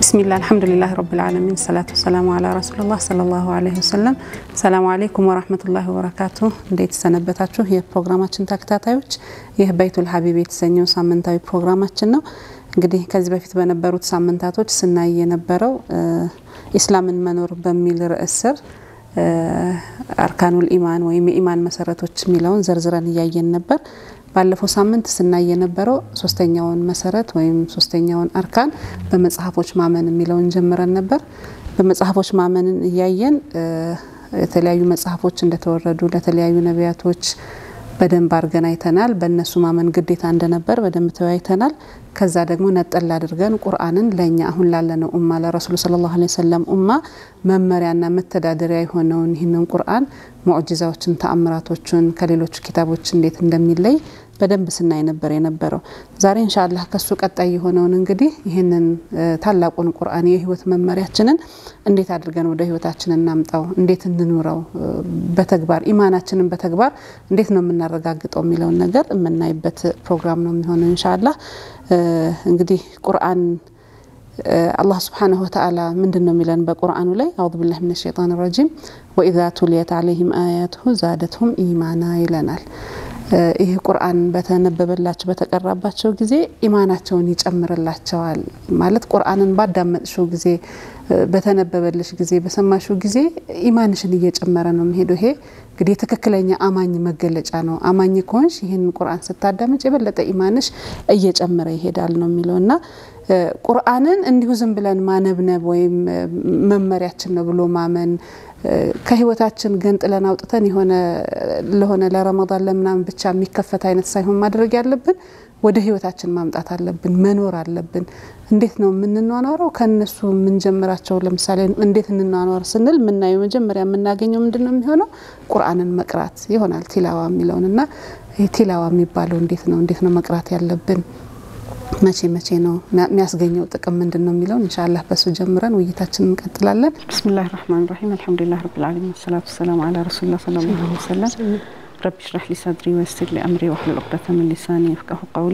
ቢስሚላህ አልሐምዱሊላህ ረብል ዓለሚን ሰላቱ ወሰላሙ አላ ረሱሉላህ ሰለላሁ ዐለይሂ ወሰለም። ሰላሙ አለይኩም ወራህመቱላሂ ወበረካቱ። እንዴት ሰነበታችሁ? የፕሮግራማችን ተከታታዮች ይህ በይቱል ሀቢብ የተሰኘው ሳምንታዊ ፕሮግራማችን ነው። እንግዲህ ከዚህ በፊት በነበሩት ሳምንታቶች ስናይ የነበረው ኢስላምን መኖር በሚል ርዕስ ስር አርካኑል ኢማን ወይም የኢማን መሰረቶች የሚለውን ዘርዝረን እያየን ነበር። ባለፈው ሳምንት ስናይ የነበረው ሶስተኛውን መሰረት ወይም ሶስተኛውን አርካን በመጽሐፎች ማመን የሚለውን ጀምረን ነበር። በመጽሐፎች ማመንን እያየን የተለያዩ መጽሐፎች እንደተወረዱ ለተለያዩ ነቢያቶች በደንብ አድርገን አይተናል። በእነሱ ማመን ግዴታ እንደነበር በደንብ ተወያይተናል። ከዛ ደግሞ ነጠል አድርገን ቁርአንን ለእኛ አሁን ላለነው ኡማ ለረሱሉ ሰለላሁ ዐለይሂ ወሰለም ኡማ መመሪያና መተዳደሪያ የሆነውን ይህንን ቁርአን ሙዕጂዛዎችን፣ ተአምራቶችን ከሌሎች ኪታቦች እንዴት እንደሚለይ በደንብ ስናይ ነበር የነበረው። ዛሬ ኢንሻአላህ ከሱ ቀጣይ የሆነውን እንግዲህ ይህንን ታላቁን ቁርአን የህይወት መመሪያችንን እንዴት አድርገን ወደ ህይወታችን እናምጣው፣ እንዴት እንኑረው፣ በተግባር ኢማናችንን በተግባር እንዴት ነው የምናረጋግጠው የሚለውን ነገር የምናይበት ፕሮግራም ነው የሚሆነው ኢንሻአላህ። እንግዲህ ቁርአን አላህ ስብሓነሁ ወተዓላ ምንድን ነው የሚለን በቁርአኑ ላይ አዑዙ ቢላሂ ሚነ ሸይጣን ረጂም ወኢዛ ቱሊየት አለይሂም አያቱሁ ዛደትሁም ኢማና ይለናል። ይህ ቁርአን በተነበበላቸው በተቀራባቸው ጊዜ ኢማናቸውን ይጨምርላቸዋል። ማለት ቁርአንን ባዳመጥሽው ጊዜ በተነበበልሽ ጊዜ በሰማሽው ጊዜ ኢማንሽን እየጨመረ ነው የሚሄደው። ይሄ እንግዲህ ትክክለኛ አማኝ መገለጫ ነው። አማኝ ከሆንሽ ይህን ቁርአን ስታዳምጭ የበለጠ ኢማንሽ እየጨመረ ይሄዳል ነው የሚለው እና ቁርአንን እንዲሁ ዝም ብለን ማነብነብ ወይም መመሪያችን ነው ብሎ ማመን ከህይወታችን ገንጥለን አውጥተን የሆነ ለሆነ ለረመዳን ለምናምን ብቻ የሚከፈት አይነት ሳይሆን ማድረግ ያለብን ወደ ህይወታችን ማምጣት አለብን፣ መኖር አለብን። እንዴት ነው የምንኗኗረው? ከነሱ የምንጀምራቸው ለምሳሌ እንዴት እንኗኗር ስንል የምናየው መጀመሪያ የምናገኘው ምንድን ነው የሚሆነው? ቁርአንን መቅራት ይሆናል። ቲላዋ የሚለውን እና ቲላዋ የሚባለው እንዴት ነው እንዴት ነው መቅራት ያለብን መቼ መቼ ነው የሚያስገኘው ጥቅም ምንድን ነው የሚለውን ኢንሻአላህ በሱ ጀምረን ውይይታችን እንቀጥላለን። ብስሚላህ ራህማን ራሂም አልሐምዱሊላህ ረብል ዓለሚን ሰላቱ ሰላም አላ ረሱሊላህ ሰለላሁ ዐለይሂ ወሰለም ረቢ ሽራህ ሊ ሰድሪ ወይስር ሊ አምሪ ወህሉል ዑቅደተ ሚን ሊሳኒ የፍቀሁ ቀውሊ።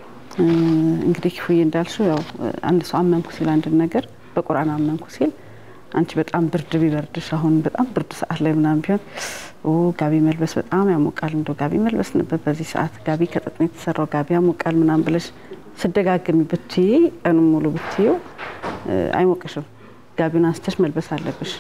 እንግዲህ ክፉዬ እንዳልሽው ያው አንድ ሰው አመንኩ ሲል አንድን ነገር በቁርአን አመንኩ ሲል አንቺ በጣም ብርድ ቢበርድሽ አሁን በጣም ብርድ ሰዓት ላይ ምናምን ቢሆን ጋቢ መልበስ በጣም ያሞቃል፣ እንደው ጋቢ መልበስ ነበር በዚህ ሰዓት ጋቢ ከጥጥ ነው የተሰራው ጋቢ ያሞቃል ምናምን ብለሽ ስደጋግሚ ብትይ ቀኑን ሙሉ ብትይው አይሞቅሽም። ጋቢውን አንስተሽ መልበስ አለብሽ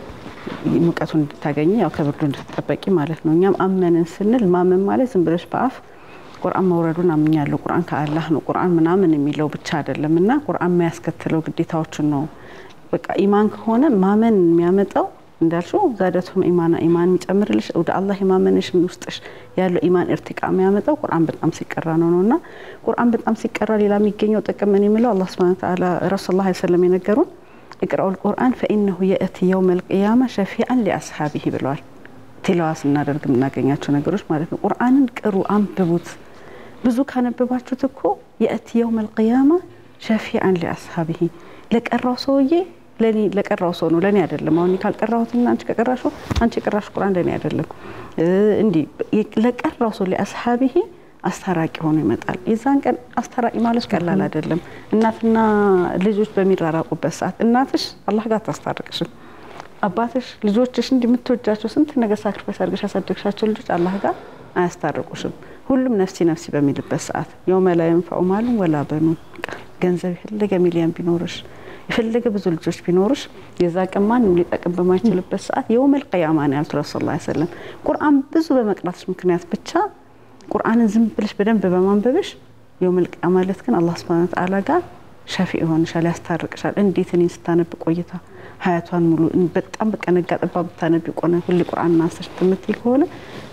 ሙቀቱን እንድታገኝ ያው ከብርዱ እንድትጠበቂ ማለት ነው። እኛም አመንን ስንል ማመን ማለት ዝም ብለሽ በአፍ ቁርአን መውረዱን አምኛለሁ ቁርአን ከአላህ ነው ቁርአን ምናምን የሚለው ብቻ አይደለም እና ቁርአን የሚያስከትለው ግዴታዎችን ነው። በቃ ኢማን ከሆነ ማመን የሚያመጣው እንዳልሽው ዛደቱም ኢማና ኢማን የሚጨምርልሽ ወደ አላህ የማመንሽን ውስጥሽ ያለው ኢማን እርቲቃ የሚያመጣው ቁርአን በጣም ሲቀራ ነው ነው እና ቁርአን በጣም ሲቀራ ሌላ የሚገኘው ጥቅም ምን የሚለው አላህ ሱብሓነሁ ወተዓላ ረሱል ላ ሰለም የነገሩን እቅራኡል ቁርአን ፈኢነሁ የእቲ የውመል ቂያማ ሸፊአን ሊአስሓቢሂ ብለዋል። ቲላዋ ስናደርግ የምናገኛቸው ነገሮች ማለት ነው። ቁርአንን ቅሩ፣ አንብቡት። ብዙ ካነበባችሁት እኮ የእቲ የውመል ቂያማ ሸፊአን ሊአስሓቢሂ ለቀራው ሰውዬ ለኔ ለቀራው ሰው ነው፣ ለኔ አይደለም። አሁን ካልቀራሁትና አንቺ ከቀራሹ አንቺ የቀራሽ ቁርአን ለኔ አይደለም። እንዲህ ለቀራው ሰው ሊአስሓቢሂ አስታራቂ ሆኖ ይመጣል። የዛን ቀን አስታራቂ ማለት ቀላል አይደለም። እናትና ልጆች በሚራራቁበት ሰዓት እናትሽ አላህ ጋር አታስታርቅሽም። አባትሽ ልጆችሽ እንዲህ የምትወጃቸው ስንት ነገር ሳክሪፋይስ አድርገሽ ያሳደግሻቸው ልጆች አላህ ጋር አያስታርቁሽም። ሁሉም ነፍሲ ነፍሲ በሚልበት ሰዓት የውመ ላ የንፈዑ ማሉን ወላ በኑን ገንዘብ የፈለገ ሚሊዮን ቢኖርሽ የፈለገ ብዙ ልጆች ቢኖሩሽ የዛ ቀን ማንም ሊጠቅም በማይችልበት ሰዓት የውመል ቂያማ ነው ያሉት ረሱል ላ ሰለም። ቁርአን ብዙ በመቅራትሽ ምክንያት ብቻ ቁርአንን ዝም ብለሽ በደንብ በማንበብሽ የውመል ቂያማ ማለት ግን አላህ ሱብሓነሁ ወተዓላ ጋር ሸፊ ይሆንሻል፣ ያስታርቅሻል። እንዴት እኔን ስታነብ ቆይታ ሀያቷን ሙሉ በጣም በቃ ነጋ ጠባ ብታነብ ቆነ ሁሌ ቁርአን አንስተሽ የምትል ከሆነ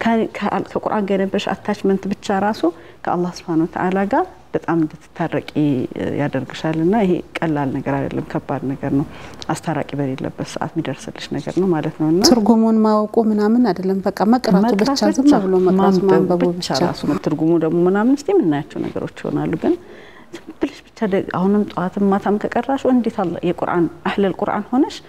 ከቁርአን ጋር የነበረሽ አታችመንት ብቻ ራሱ ከአላህ ሱብሓነሁ ወተዓላ ጋር በጣም እንድትታረቂ ያደርግሻል። እና ይሄ ቀላል ነገር አይደለም፣ ከባድ ነገር ነው። አስታራቂ በሌለበት ሰዓት የሚደርስልሽ ነገር ነው ማለት ነው። እና ትርጉሙን ማወቁ ምናምን አይደለም፣ በቃ መቅራቱ ብቻ ዝም ብሎ መቅራቱ ማንበቡ ብቻ ራሱ ትርጉሙ ደግሞ ምናምን እስቲ የምናያቸው ነገሮች ይሆናሉ። ግን ዝም ብለሽ ብቻ አሁንም ጠዋትም ማታም ከቀራሹ እንዴት አለ የቁርአን አህለል ቁርአን ሆነሽ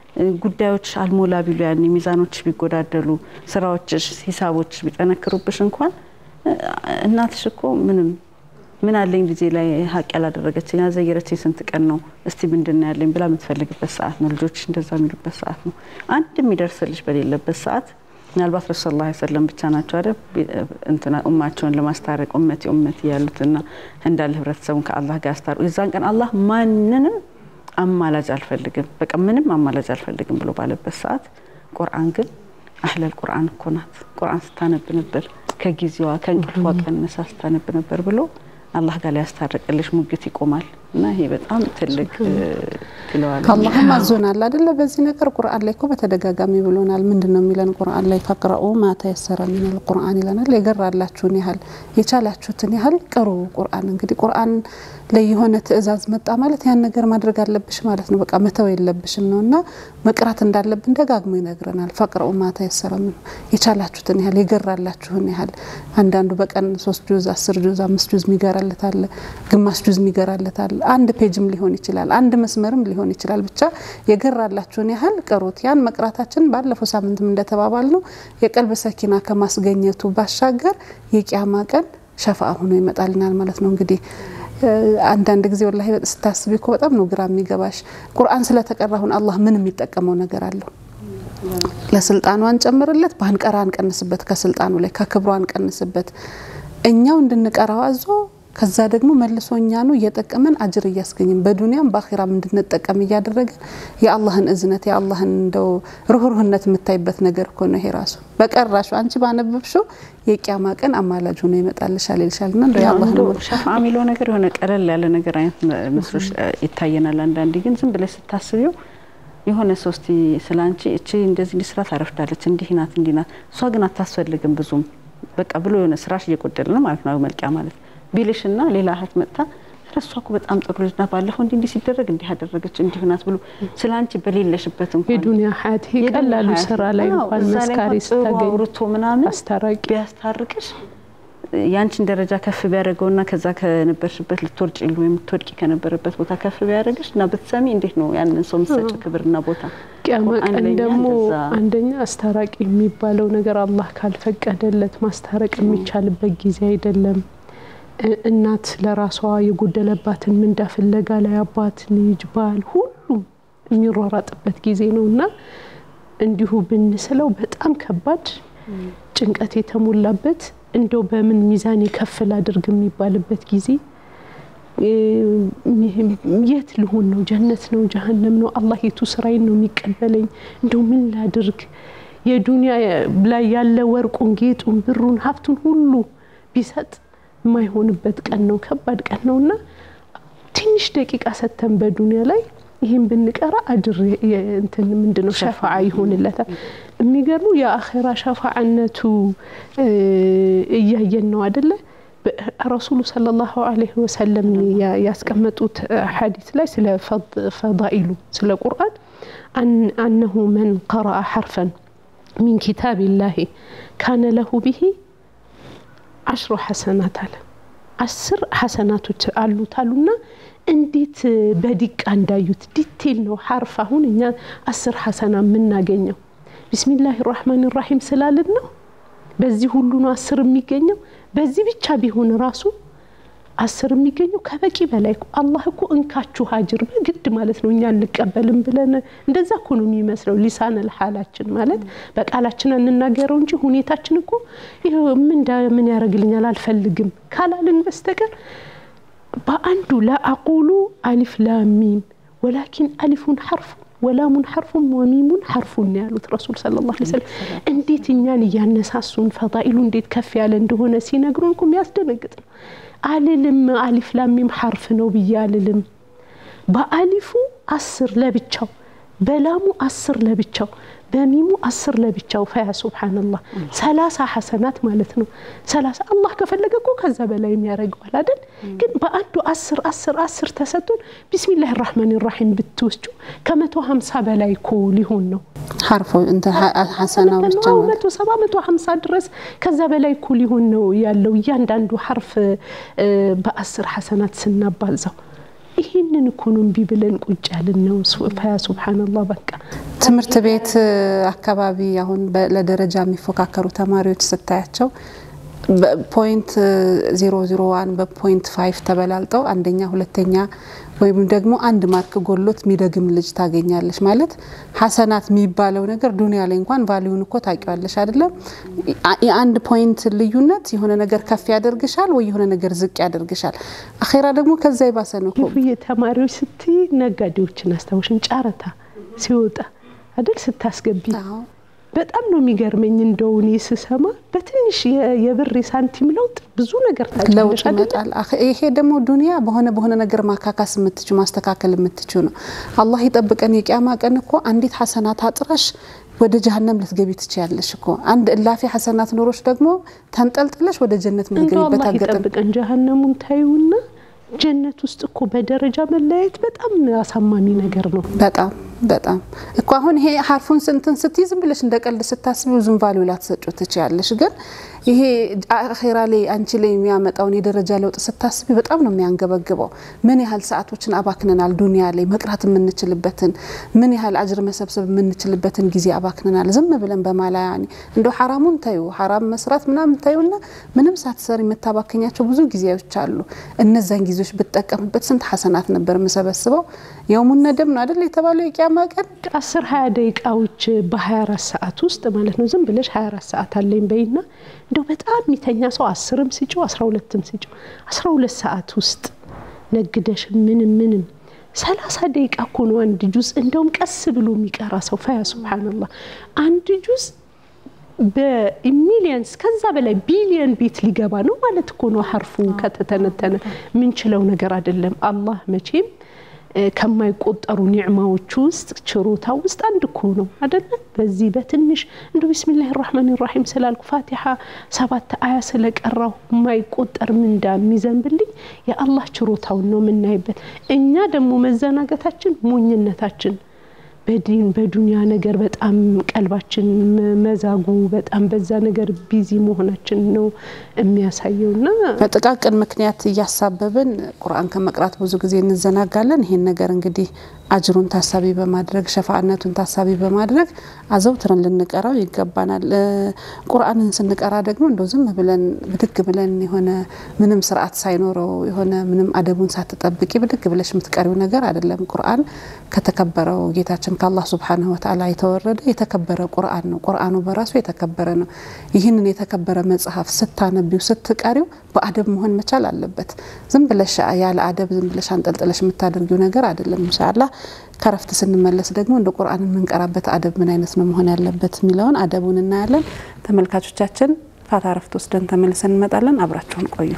ጉዳዮች አልሞላ ቢሉ ያኔ ሚዛኖች ቢጎዳደሉ ስራዎችሽ፣ ሂሳቦች ቢጠነክሩብሽ እንኳን እናትሽ እኮ ምንም ምን አለኝ ልጄ ላይ ሀቅ ያላደረገችኝ ያዘየረችኝ ስንት ቀን ነው እስቲ ምንድን ነው ያለኝ ብላ የምትፈልግበት ሰዓት ነው። ልጆች እንደዛ የሚሉበት ሰዓት ነው። አንድ የሚደርስልሽ በሌለበት ሰዓት ምናልባት ረሱ ስ ላ ሰለም ብቻ ናቸው አይደል እንትና ኡማቸውን ለማስታረቅ ኡመቲ ኡመቲ ያሉትና እንዳለ ህብረተሰቡን ከአላህ ጋር ያስታርቁ። የዛን ቀን አላህ ማንንም አማላጅ አልፈልግም፣ በቃ ምንም አማላጅ አልፈልግም ብሎ ባለበት ሰዓት ቁርአን ግን አህለል ቁርአን እኮ ናት። ቁርአን ስታነብ ነበር ከጊዜዋ ከእንቅልፏ ቀንሳ ስታነብ ነበር ብሎ አላህ ጋር ሊያስታርቅልሽ ሙግት ይቆማል። እና ይሄ በጣም ትልቅ ትለዋል። አላህም አዞናል አደለ? በዚህ ነገር ቁርአን ላይ እኮ በተደጋጋሚ ብሎናል። ምንድን ነው የሚለን ቁርአን ላይ ፈቅረኡ ማ ተየሰረ ሚነል ቁርአን ይለናል። የገራላችሁን ያህል የቻላችሁትን ያህል ቅሩ ቁርአን። እንግዲህ ቁርአን ላይ የሆነ ትዕዛዝ መጣ ማለት ያን ነገር ማድረግ አለብሽ ማለት ነው። በቃ መተው የለብሽም ነው እና መቅራት እንዳለብን ደጋግሞ ይነግረናል። ፈቅረኡ ማ ተየሰረ ሚን የቻላችሁትን ያህል የገራላችሁን ያህል አንዳንዱ በቀን ሶስት ጁዝ፣ አስር ጁዝ፣ አምስት ጁዝ የሚገራለት አለ፣ ግማሽ ጁዝ የሚገራለት አለ አንድ ፔጅም ሊሆን ይችላል፣ አንድ መስመርም ሊሆን ይችላል። ብቻ የገራላችሁን ያህል ቅሩት። ያን መቅራታችን ባለፈው ሳምንትም እንደተባባል ነው የቀልብ ሰኪና ከማስገኘቱ ባሻገር የቂያማ ቀን ሸፋ ሆኖ ይመጣልናል ማለት ነው። እንግዲህ አንዳንድ ጊዜ ወላሂ ስታስቢ እኮ በጣም ነው ግራ የሚገባሽ። ቁርአን ስለተቀራሁን አላህ ምን የሚጠቀመው ነገር አለው? ለስልጣኑ አንጨምርለት፣ ባንቀራ አንቀንስበት፣ ከስልጣኑ ላይ ከክብሩ አንቀንስበት። እኛው እንድንቀራው አዞ ከዛ ደግሞ መልሶ እኛኑ እየጠቀመን አጅር እያስገኝም በዱንያም በአኺራም እንድንጠቀም እያደረገን የአላህን እዝነት የአላህን እንደው ርኅሩህነት የምታይበት ነገር እኮ ነው። ይሄ ራሱ በቀራሹ አንቺ ባነበብሽው የቂያማ ቀን አማላጅ ሆኖ ይመጣልሻል ይልሻል። ና እንደ የአላህን ሸፋ የሚለው ነገር የሆነ ቀለል ያለ ነገር አይነት መስሎሽ ይታየናል። አንዳንዴ ግን ዝም ብለሽ ስታስቢው የሆነ ሰው እስቲ ስለ አንቺ እቺ እንደዚህ እንዲህ ስራ ታረፍዳለች፣ እንዲህ ናት፣ እንዲህ ናት፣ እሷ ግን አታስፈልግም ብዙም በቃ ብሎ የሆነ ስራሽ እየጎደለ ነው ማለት ነው መልቂያ ማለት ቢልሽና ሌላ እህት መጥታ እሷ እኮ በጣም ጥሩ ልጅ ናት፣ ባለፈው እንዲህ እንዲህ ሲደረግ እንዲህ አደረገች እንዲህ ናት ብሎ ስለ አንቺ በሌለሽበት እንኳን የዱንያ ሀያት ይሄ ቀላሉ ስራ ላይ እንኳን መስካሪ ስታገኝ አውርቶ ምናምን አስታራቂ ቢያስታርቅሽ ያንቺን ደረጃ ከፍ ቢያደርገውና ከዛ ከነበርሽበት ልትወርጭ ሉ የምትወድቂ ከነበረበት ቦታ ከፍ ቢያደርግሽ እና ብትሰሚ እንዴት ነው ያንን ሰው የምትሰጪው ክብርና ቦታ? ቅያማ ቀን አንደኛ ደግሞ እንደዛ አንደኛ አስታራቂ የሚባለው ነገር አላህ ካልፈቀደለት ማስታረቅ የሚቻልበት ጊዜ አይደለም። እ- እናት ለራሷ የጎደለባትን ምንዳ ፍለጋ ላይ አባት፣ ልጅ፣ ባል ሁሉም የሚሯራጥበት ጊዜ ነው እና እንዲሁ ብንስለው በጣም ከባድ ጭንቀት የተሞላበት እንደው በምን ሚዛን የከፍል አድርግ የሚባልበት ጊዜ እ፣ የት ልሆን ነው? ጀነት ነው? ጀሀነም ነው? አላህ የቱ ስራዬን ነው የሚቀበለኝ? እንደው ምን ላድርግ? የዱንያ ላይ ያለ ወርቁን፣ ጌጡን፣ ብሩን፣ ሀብቱን ሁሉ ቢሰጥ የማይሆንበት ቀን ነው። ከባድ ቀን ነው እና ትንሽ ደቂቃ ሰተን በዱንያ ላይ ይህን ብንቀራ አጅር የ- እንትን ምንድን ነው ሸፋዓ ይሆንለታል። የሚገርሙ የአኼራ ሸፋዓነቱ እ፣ እያየን ነው አደለ? በ- ረሱሉ ሰለላሁ ዐለይሂ ወሰለም ያ- ያስቀመጡት እ፣ ሐዲስ ላይ ስለ ፈድ- ፈዳኢሉ ስለ ቁርአን አን- አነሁ መን ቀረአ ሐርፈን ሚን ኪታቢላሂ ካነ ለሁ ብሂ አሽሮ ሐሰናት አለ። አስር ሐሰናቶች አሉት አሉና እንዴት በዲቃ እንዳዩት ዲቴል ነው ሐርፍ። አሁን እኛ አስር ሐሰና የምናገኘው ቢስሚላህ ራህማን ራሒም ስላልን ነው። በዚህ ሁሉ ነው አስር የሚገኘው። በዚህ ብቻ ቢሆን ራሱ አስር የሚገኘው ከበቂ በላይ እኮ አላህ እኮ እንካችሁ ሀጅር በግድ ማለት ነው። እኛ እንቀበልም ብለን እንደዛ እኮ ነው የሚመስለው። ሊሳነል ሐላችን ማለት በቃላችን እንናገረው እንጂ ሁኔታችን እኮ ይኸው ምን ዳ- ምን ያደርግልኛል አልፈልግም ካላልን በስተቀር በአንዱ ላአቁሉ አሊፍ ላሚም ወላኪን አሊፉን ሐርፉን ወላሙን ሐርፉን ወሚሙን ሐርፉን ነው ያሉት ረሱል ሰለላሁ ዐለይሂ ወሰለም። እንዴት እኛን እያነሳሱን ፈዳኢሉ እንዴት ከፍ ያለ እንደሆነ ሲነግሩን እኮ የሚያስደነግጥ ነው። አልልም አሊፍ ላሚም ሐርፍ ነው ብዬ አልልም። በአሊፉ አስር ለብቻው፣ በላሙ አስር ለብቻው፣ በሚሙ አስር ለብቻው። ፈያ ሱብሓነላህ ሰላሳ ሐሰናት ማለት ነው። ሰላሳ አላህ ከፈለገ እኮ ከዛ በላይ የሚያደርገዋል አይደል? ግን በአንዱ አስር አስር አስር ተሰጥቶን ቢስሚላህ ራህማን ራሒም ብትወስጩ ከመቶ ሀምሳ በላይ እኮ ሊሆን ነው። ሐርፎ እንትን ሐሰናው ብቻ አዎ፣ ማለት መቶ ሰባ መቶ ሀምሳ ድረስ ከዛ በላይ እኮ ሊሆን ነው ያለው እያንዳንዱ ሐርፍ እ፣ በአስር ሐሰናት ስናባዛው ይህንን እኮ ነው እምቢ ብለን ቁጭ ያልን ነው። ሱ- ፈያ ሱብሓነላህ በቃ ትምህርት ቤት አካባቢ አሁን በ- ለደረጃ የሚፎካከሩ ተማሪዎች ስታያቸው ፖይንት ዜሮ ዜሮ ዋን በፖይንት ፋይቭ ተበላልጠው አንደኛ ሁለተኛ ወይም ደግሞ አንድ ማርክ ጎሎት የሚደግም ልጅ ታገኛለች። ማለት ሀሰናት የሚባለው ነገር ዱንያ ላይ እንኳን ቫሊዩን እኮ ታውቂዋለሽ አይደለም? የአንድ ፖይንት ልዩነት የሆነ ነገር ከፍ ያደርግሻል ወይ የሆነ ነገር ዝቅ ያደርግሻል። አኼራ ደግሞ ከዛ የባሰ ነው። ተማሪዎች ስትይ ነጋዴዎችን አስታውሽን ጨረታ ሲወጣ አይደል ስታስገቢ በጣም ነው የሚገርመኝ። እንደው እኔ ስሰማ በትንሽ የብር ሳንቲም ለውጥ ብዙ ነገር ለውጥ ይመጣል። ይሄ ደግሞ ዱንያ በሆነ በሆነ ነገር ማካካስ የምትችው ማስተካከል የምትችው ነው። አላህ ይጠብቀን። የቂያማ ቀን እኮ አንዲት ሀሰናት አጥራሽ ወደ ጀሀነም ልትገቢ ትችያለሽ እኮ አንድ እላፊ ሀሰናት ኖሮች ደግሞ ተንጠልጥለሽ ወደ ጀነት ምትገቢበት አላህ ይጠብቀን። ጀሀነሙን ታዩና ጀነት ውስጥ እኮ በደረጃ መለያየት በጣም አሳማሚ ነገር ነው። በጣም በጣም እኮ አሁን ይሄ ሀርፉን ስንትን ስትይ ዝም ብለሽ እንደ ቀልድ ስታስቢ ብዙም ቫሊዩ ላትሰጪው ትችያለሽ። ግን ይሄ አኼራ ላይ አንቺ ላይ የሚያመጣውን የደረጃ ለውጥ ስታስቢ በጣም ነው የሚያንገበግበው። ምን ያህል ሰዓቶችን አባክነናል ዱንያ ላይ መቅራት የምንችልበትን ምን ያህል አጅር መሰብሰብ የምንችልበትን ጊዜ አባክነናል ዝም ብለን በማላያኒ እንደ ሐራሙን ታዩ ሐራም መስራት ምናምን ታዩና ምንም ሳትሰሪ የምታባከኛቸው ብዙ ጊዜዎች አሉ። እነዛን ጊዜዎች ብጠቀምበት ስንት ሐሰናት ነበር የምሰበስበው። የውሙን ነደም ነው አይደል የተባለው የቂያማ ቀን አስር ሀያ ደቂቃዎች በ24 ሰዓት ውስጥ ማለት ነው። ዝም ብለሽ 24 ሰዓት አለኝ በይና እንደው በጣም የሚተኛ ሰው አስርም ስጪው 12ም ስጪው 12 ሰዓት ውስጥ ነግደሽ ምንም ምንም ሰላሳ ደቂቃ እኮ ነው አንድ ጁዝ እንደውም ቀስ ብሎ የሚቀራ ሰው ፈያ ሱብሃነላህ አንድ ጁዝ በሚሊየንስ ከዛ በላይ ቢሊየን ቤት ሊገባ ነው ማለት እኮ ነው። ሀርፉ ከተተነተነ ምንችለው ነገር አይደለም። አላህ መቼም ከማይቆጠሩ ኒዕማዎቹ ውስጥ ችሮታ ውስጥ አንድ እኮ ነው አይደለ? በዚህ በትንሽ እንደ ቢስሚላህ ራህማን ራሒም ስላልኩ ፋቲሓ ሰባት አያ ስለቀራው የማይቆጠር ምንዳ የሚዘንብልኝ የአላህ ችሮታውን ነው የምናይበት። እኛ ደግሞ መዘናገታችን ሞኝነታችን በዲን በዱንያ ነገር በጣም ቀልባችን መዛጉ በጣም በዛ ነገር ቢዚ መሆናችን ነው የሚያሳየው። ና በጥቃቅን ምክንያት እያሳበብን ቁርአን ከመቅራት ብዙ ጊዜ እንዘናጋለን። ይሄን ነገር እንግዲህ አጅሩን ታሳቢ በማድረግ ሸፋአነቱን ታሳቢ በማድረግ አዘውትረን ልንቀራው ይገባናል። ቁርአንን ስንቀራ ደግሞ እንደው ዝም ብለን ብድግ ብለን የሆነ ምንም ስርዓት ሳይኖረው የሆነ ምንም አደቡን ሳትጠብቂ ብድግ ብለሽ የምትቀሪው ነገር አይደለም። ቁርአን ከተከበረው ጌታችን ከአላህ ሱብሓነሁ ወተዓላ የተወረደ የተከበረ ቁርአን ነው። ቁርአኑ በራሱ የተከበረ ነው። ይህንን የተከበረ መጽሐፍ ስታነቢው ስትቀሪው በአደብ መሆን መቻል አለበት። ዝም ብለሽ ያለ አደብ ዝም ብለሽ አንጠልጥለሽ የምታደርጊው ነገር አይደለም። ኢንሻአላህ ከረፍት ስንመለስ ደግሞ እንደ ቁርአን የምንቀራበት አደብ ምን አይነት ነው መሆን ያለበት የሚለውን አደቡን እናያለን። ተመልካቾቻችን ፋታ ረፍት ወስደን ተመልሰን እንመጣለን። አብራችሁን ቆዩ።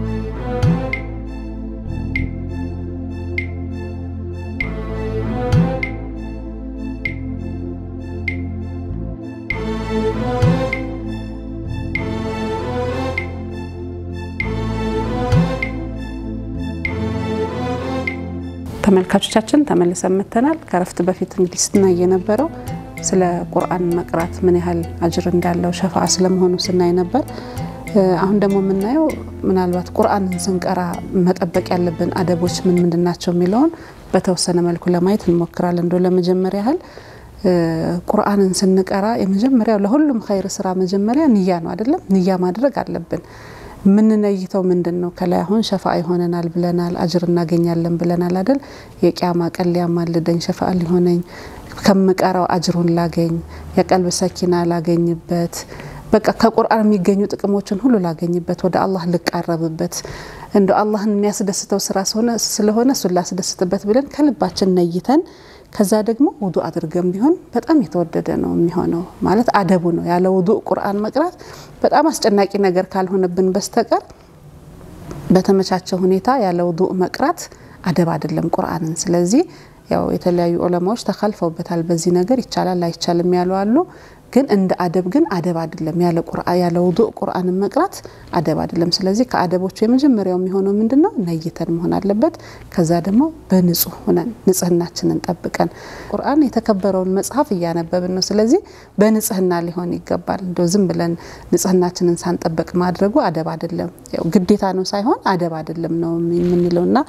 ተመልካቾቻችን ተመልሰን መጥተናል። ከረፍት በፊት እንግዲህ ስናይ የነበረው ስለ ቁርአን መቅራት ምን ያህል አጅር እንዳለው ሸፋ ስለመሆኑ ስናይ ነበር። አሁን ደግሞ የምናየው ምናልባት ቁርአንን ስንቀራ መጠበቅ ያለብን አደቦች ምን ምንድን ናቸው የሚለውን በተወሰነ መልኩ ለማየት እንሞክራለን። እንደ ለመጀመሪያ ያህል ቁርአንን ስንቀራ የመጀመሪያው ለሁሉም ኸይር ስራ መጀመሪያ ንያ ነው አይደለም? ንያ ማድረግ አለብን። የምንነይተው ምንድን ነው? ከላይ አሁን ሸፋ ይሆነናል ብለናል፣ አጅር እናገኛለን ብለናል አይደል? የቂያማ ቀን ሊያማልደኝ ሸፋ ሊሆነኝ ከምቀራው አጅሩን ላገኝ፣ የቀልብ ሰኪና ላገኝበት፣ በቃ ከቁርአን የሚገኙ ጥቅሞችን ሁሉ ላገኝበት፣ ወደ አላህ ልቃረብበት፣ እንደ አላህን የሚያስደስተው ስራ ስለሆነ እሱን ላስደስትበት ብለን ከልባችን ነይተን ከዛ ደግሞ ውዱ አድርገን ቢሆን በጣም የተወደደ ነው የሚሆነው። ማለት አደቡ ነው። ያለ ውዱ ቁርአን መቅራት በጣም አስጨናቂ ነገር ካልሆነብን በስተቀር በተመቻቸ ሁኔታ ያለ ውዱ መቅራት አደብ አይደለም ቁርአንን። ስለዚህ ያው የተለያዩ ዑለማዎች ተካልፈውበታል። በዚህ ነገር ይቻላል አይቻልም ያሉ አሉ። ግን እንደ አደብ ግን አደብ አይደለም። ያለ ቁርአን ያለ ውዱእ ቁርአንን መቅራት አደብ አይደለም። ስለዚህ ከአደቦቹ የመጀመሪያው የሚሆነው ምንድነው? ነይተን መሆን አለበት። ከዛ ደግሞ በንጹህ ሆነን ንጽህናችንን ጠብቀን ቁርአን የተከበረውን መጽሐፍ እያነበብን ነው። ስለዚህ በንጽህና ሊሆን ይገባል። እንደው ዝም ብለን ንጽህናችንን ሳንጠበቅ ማድረጉ አደብ አይደለም። ያው ግዴታ ነው ሳይሆን አደብ አይደለም ነው የምንለውና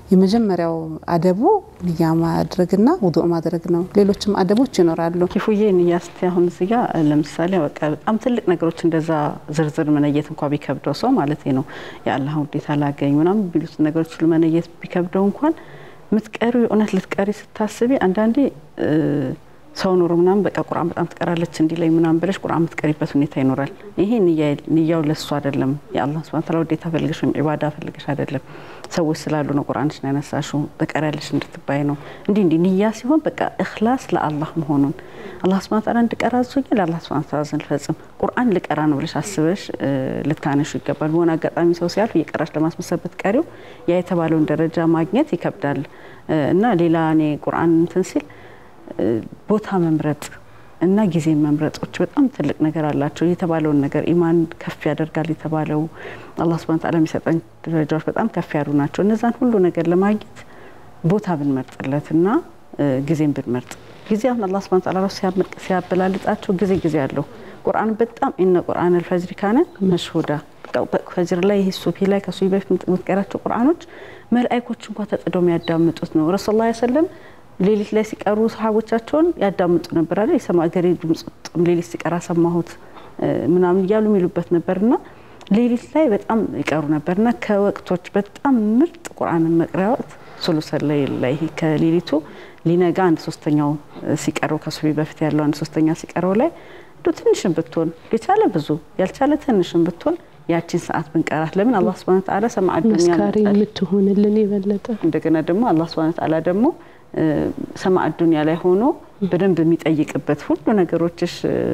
የመጀመሪያው አደቡ ንያ ማድረግና ውዱእ ማድረግ ነው። ሌሎችም አደቦች ይኖራሉ። ኪፉዬ ንያ ስቲ አሁን እዚህ ጋር ለምሳሌ በቃ በጣም ትልቅ ነገሮች እንደዛ ዝርዝር መነየት እንኳ ቢከብደው ሰው ማለት ነው የአላህ ውዴታ ላገኝ ምናምን ቢሉት ነገሮች ሁሉ መነየት ቢከብደው እንኳን ምትቀሪ እውነት ልትቀሪ ስታስቢ አንዳንዴ ሰው ኑሮ ምናምን በቃ ቁርአን በጣም ትቀራለች እንዲለኝ ምናምን ብለሽ ቁርአን የምትቀሪበት ሁኔታ ይኖራል። ይሄ ንያው ለሱ አይደለም። የአላህ ስብሐ ወተዓላ ውዴታ ፈልገሽ ወይም ኢባዳ ፈልገሽ አይደለም። ሰዎች ስላሉ ነው ቁርአንሽን ያነሳሽው ትቀሪያለሽ እንድትባይ ነው። እንዲህ እንዲህ ንያ ሲሆን በቃ እኽላስ ለአላህ መሆኑን አላህ ስብሐ ወተዓላ እንድቀራ አዞኛል፣ ለአላህ ስብሐ ወተዓላ ዘንድ ልፈጽም ቁርአን ልቀራ ነው ብለሽ አስበሽ ልታነሹ ይገባል። በሆነ አጋጣሚ ሰው ሲያልፍ እየቀራሽ ለማስመሰል ብትቀሪው ያ የተባለውን ደረጃ ማግኘት ይከብዳል እና ሌላ እኔ ቁርአን እንትን ሲል ቦታ መምረጥ እና ጊዜ መምረጦች በጣም ትልቅ ነገር አላቸው። የተባለውን ነገር ኢማን ከፍ ያደርጋል የተባለው አላህ ሱብሃነሁ ወተዓላ የሚሰጠን ደረጃዎች በጣም ከፍ ያሉ ናቸው። እነዛን ሁሉ ነገር ለማግኘት ቦታ ብንመርጥለት እና ጊዜን ብንመርጥ ጊዜ አሁን አላህ ሱብሃነሁ ወተዓላ ሲያበላልጣቸው ጊዜ ጊዜ አለው። ቁርአን በጣም ኢነ ቁርአን አልፈጅሪ ካነ መሽሁዳ ፈጅር ላይ ይህ ሱፊ ላይ ከሱፊ በፊት የምትቀራቸው ቁርአኖች መላእክቶች እንኳ ተጥደው የሚያዳምጡት ነው። ረሱል ላ ሰለም ሌሊት ላይ ሲቀሩ ሰሃቦቻቸውን ያዳምጡ ነበር አለ የሰማ ገሬ ድምጽ ሌሊት ሲቀራ ሰማሁት ምናምን እያሉ የሚሉበት ነበርና ሌሊት ላይ በጣም ይቀሩ ነበርና ከወቅቶች በጣም ምርጥ ቁርአንን መቅሪያ ወቅት ሱሉሰ ለይል ላይ ከሌሊቱ ሊነጋ አንድ ሶስተኛው ሲቀረው ከሱቢ በፊት ያለው አንድ ሶስተኛ ሲቀረው ላይ እንዶ ትንሽን ብትሆን የቻለ ብዙ ያልቻለ ትንሽን ብትሆን ያቺን ሰዓት ብንቀራት ለምን አላህ ስብሐነ ወተዓላ ሰማዕ ዱንያ መስካሪ የምትሆንልን የበለጠ እንደገና ደግሞ አላህ ስብሐነ ወተዓላ ደግሞ ሰማዕ ዱንያ ላይ ሆኖ በደንብ የሚጠይቅበት ሁሉ ነገሮችሽ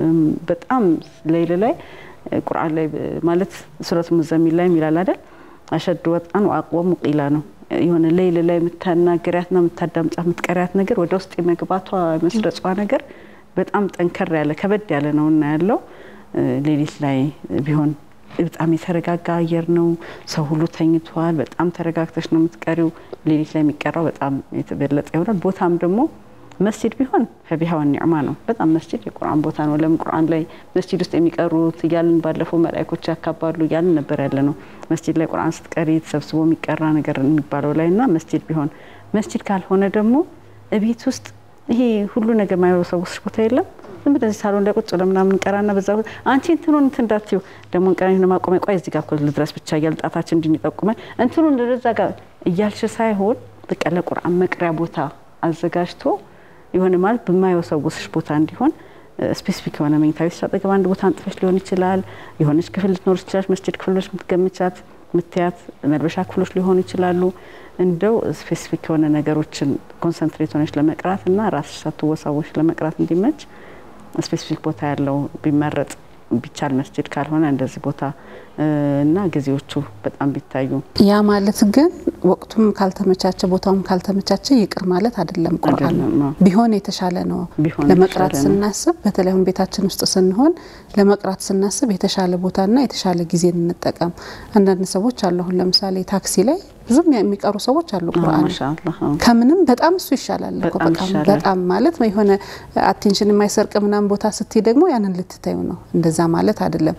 በጣም ሌይል ላይ ቁርአን ላይ ማለት ሱረት ሙዘሚል ላይ ይላል አይደል አሸዱ ወጣን ወአቅወሙ ቂላ ነው የሆነ ሌይል ላይ የምታናገሪያትና የምታዳምጫ የምትቀሪያት ነገር ወደ ውስጥ የመግባቷ መስረጿ ነገር በጣም ጠንከር ያለ ከበድ ያለ ነው እና ያለው ሌሊት ላይ ቢሆን በጣም የተረጋጋ አየር ነው። ሰው ሁሉ ተኝቷል። በጣም ተረጋግተሽ ነው የምትቀሪው። ሌሊት ላይ የሚቀራው በጣም የተበለጠ ይሆናል። ቦታም ደግሞ መስጂድ ቢሆን ፈቢሃ ወኒዕማ ነው። በጣም መስጂድ የቁርአን ቦታ ነው። ለምን ቁርአን ላይ መስጂድ ውስጥ የሚቀሩት እያልን ባለፈው መላእክቶች ያካባሉ እያልን ነበር ያለ ነው። መስጂድ ላይ ቁርአን ስትቀሪ ተሰብስቦ የሚቀራ ነገር የሚባለው ላይ እና መስጂድ ቢሆን መስጂድ ካልሆነ ደግሞ እቤት ውስጥ ይሄ ሁሉ ነገር ማይወሰውስሽ ቦታ የለም ዝም ብለህ ሳሎን ላይ ቁጭ ለምናምን ቀራና በዛ አንቺ እንትኑን እንትን እንዳትዪ ደግሞ ቀን ማቆሚያ ቆይ እዚህ ጋር እኮ ልድረስ ብቻ እያል ጣታችን እንድንጠቁመን እንትኑን ለዛ ጋር እያልሽ ሳይሆን በቃ ለቁርአን መቅሪያ ቦታ አዘጋጅቶ የሆነ ማለት በማይወሰውስሽ ቦታ እንዲሆን ስፔሲፊክ የሆነ መኝታ ቤት አጠገብ አንድ ቦታ አንጥፈሽ ሊሆን ይችላል። የሆነች ክፍል ልትኖር ይችላል። መስጂድ ክፍሎች የምትገምቻት ምትያት መልበሻ ክፍሎች ሊሆኑ ይችላሉ። እንደው ስፔሲፊክ የሆነ ነገሮችን ኮንሰንትሬት ሆነች ለመቅራት እና ራስሽ ሳትወሳወሽ ለመቅራት እንዲመች ስፔሲፊክ ቦታ ያለው ቢመረጥ ቢቻል መስጂድ ካልሆነ እንደዚህ ቦታ እና ጊዜዎቹ በጣም ቢታዩ። ያ ማለት ግን ወቅቱም ካልተመቻቸ ቦታውም ካልተመቻቸ ይቅር ማለት አይደለም። ቁርአን ቢሆን የተሻለ ነው። ለመቅራት ስናስብ በተለይ አሁን ቤታችን ውስጥ ስንሆን ለመቅራት ስናስብ የተሻለ ቦታና የተሻለ ጊዜ እንጠቀም። አንዳንድ ሰዎች አሉ። አሁን ለምሳሌ ታክሲ ላይ ብዙም የሚቀሩ ሰዎች አሉ። ቁርአን ከምንም በጣም እሱ ይሻላል እኮ በጣም ማለት የሆነ አቴንሽን የማይሰርቅ ምናምን ቦታ ስትይ ደግሞ ያንን ልትታዩ ነው። እንደዛ ማለት አይደለም።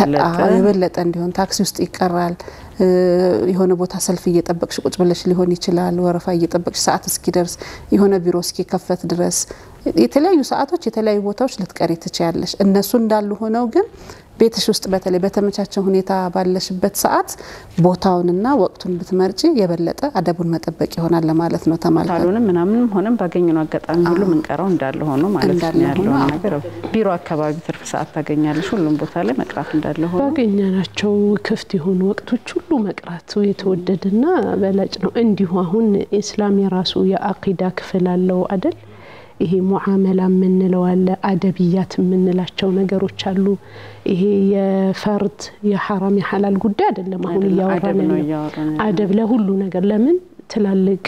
የበለጠ እንዲሆን ታክሲ ውስጥ ይቀራል። የሆነ ቦታ ሰልፍ እየጠበቅሽ ቁጭ ብለሽ ሊሆን ይችላል። ወረፋ እየጠበቅሽ ሰዓት እስኪደርስ የሆነ ቢሮ እስኪከፈት ድረስ የተለያዩ ሰዓቶች የተለያዩ ቦታዎች ልትቀሪ ትችያለሽ። እነሱ እንዳሉ ሆነው ግን ቤትሽ ውስጥ በተለይ በተመቻቸ ሁኔታ ባለሽበት ሰዓት ቦታውንና ወቅቱን ብትመርጪ የበለጠ አደቡን መጠበቅ ይሆናል ለማለት ነው። ተማልከ ካልሆንም ምናምንም ሆነም ባገኘነው አጋጣሚ ሁሉ ምንቀራው እንዳለ ሆኖ ማለት ነው ያለውን ነገር ቢሮ አካባቢ ትርፍ ሰዓት ታገኛለሽ። ሁሉም ቦታ ላይ መቅራት እንዳለ ሆኖ ባገኘናቸው ክፍት የሆኑ ወቅቶች ሁሉ መቅራቱ የተወደደና በላጭ ነው። እንዲሁ አሁን ኢስላም የራሱ የአቂዳ ክፍል አለው አደል? ይሄ ሙዓመላ የምንለው አለ፣ አደብያት የምንላቸው ነገሮች አሉ። ይሄ የፈርድ የሐራም የሐላል ጉዳይ አይደለም። አሁን እያወራን ያለው አደብ ለሁሉ ነገር ለምን ትላልቅ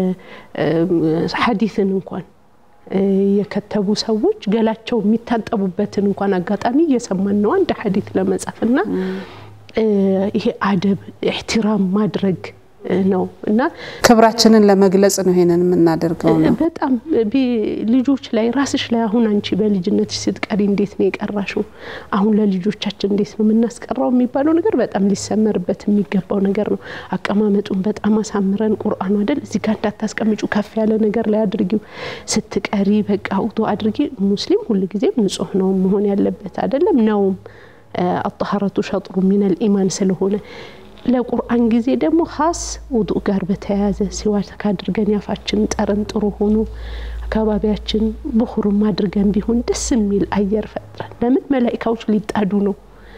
ሐዲስን እንኳን የከተቡ ሰዎች ገላቸው የሚታጠቡበትን እንኳን አጋጣሚ እየሰማን ነው አንድ ሐዲስ ለመጻፍ እና ይሄ አደብ ኢሕቲራም ማድረግ ነው እና ክብራችንን ለመግለጽ ነው ይሄንን የምናደርገው ነው። በጣም ልጆች ላይ ራስሽ ላይ አሁን አንቺ በልጅነትሽ ስትቀሪ እንዴት ነው የቀራሽው? አሁን ለልጆቻችን እንዴት ነው የምናስቀራው የሚባለው ነገር በጣም ሊሰመርበት የሚገባው ነገር ነው። አቀማመጡን በጣም አሳምረን ቁርአኑ አይደል እዚህ ጋር እንዳታስቀምጩ ከፍ ያለ ነገር ላይ አድርጊው። ስትቀሪ በቃ ውዱ አድርጊ። ሙስሊም ሁልጊዜም ንጹህ ነው መሆን ያለበት አይደለም ነውም አጣሀረቱ ሸጥሩ ሚነል ኢማን ስለሆነ ለቁርአን ጊዜ ደግሞ ሀስ ውዱእ ጋር በተያያዘ ሲዋክ አድርገን ያፋችን ጠረን ጥሩ ሆኖ አካባቢያችን ብኹርም አድርገን ቢሆን ደስ የሚል አየር ፈጥረን ለምን መላኢካዎች ሊጣዱ ነው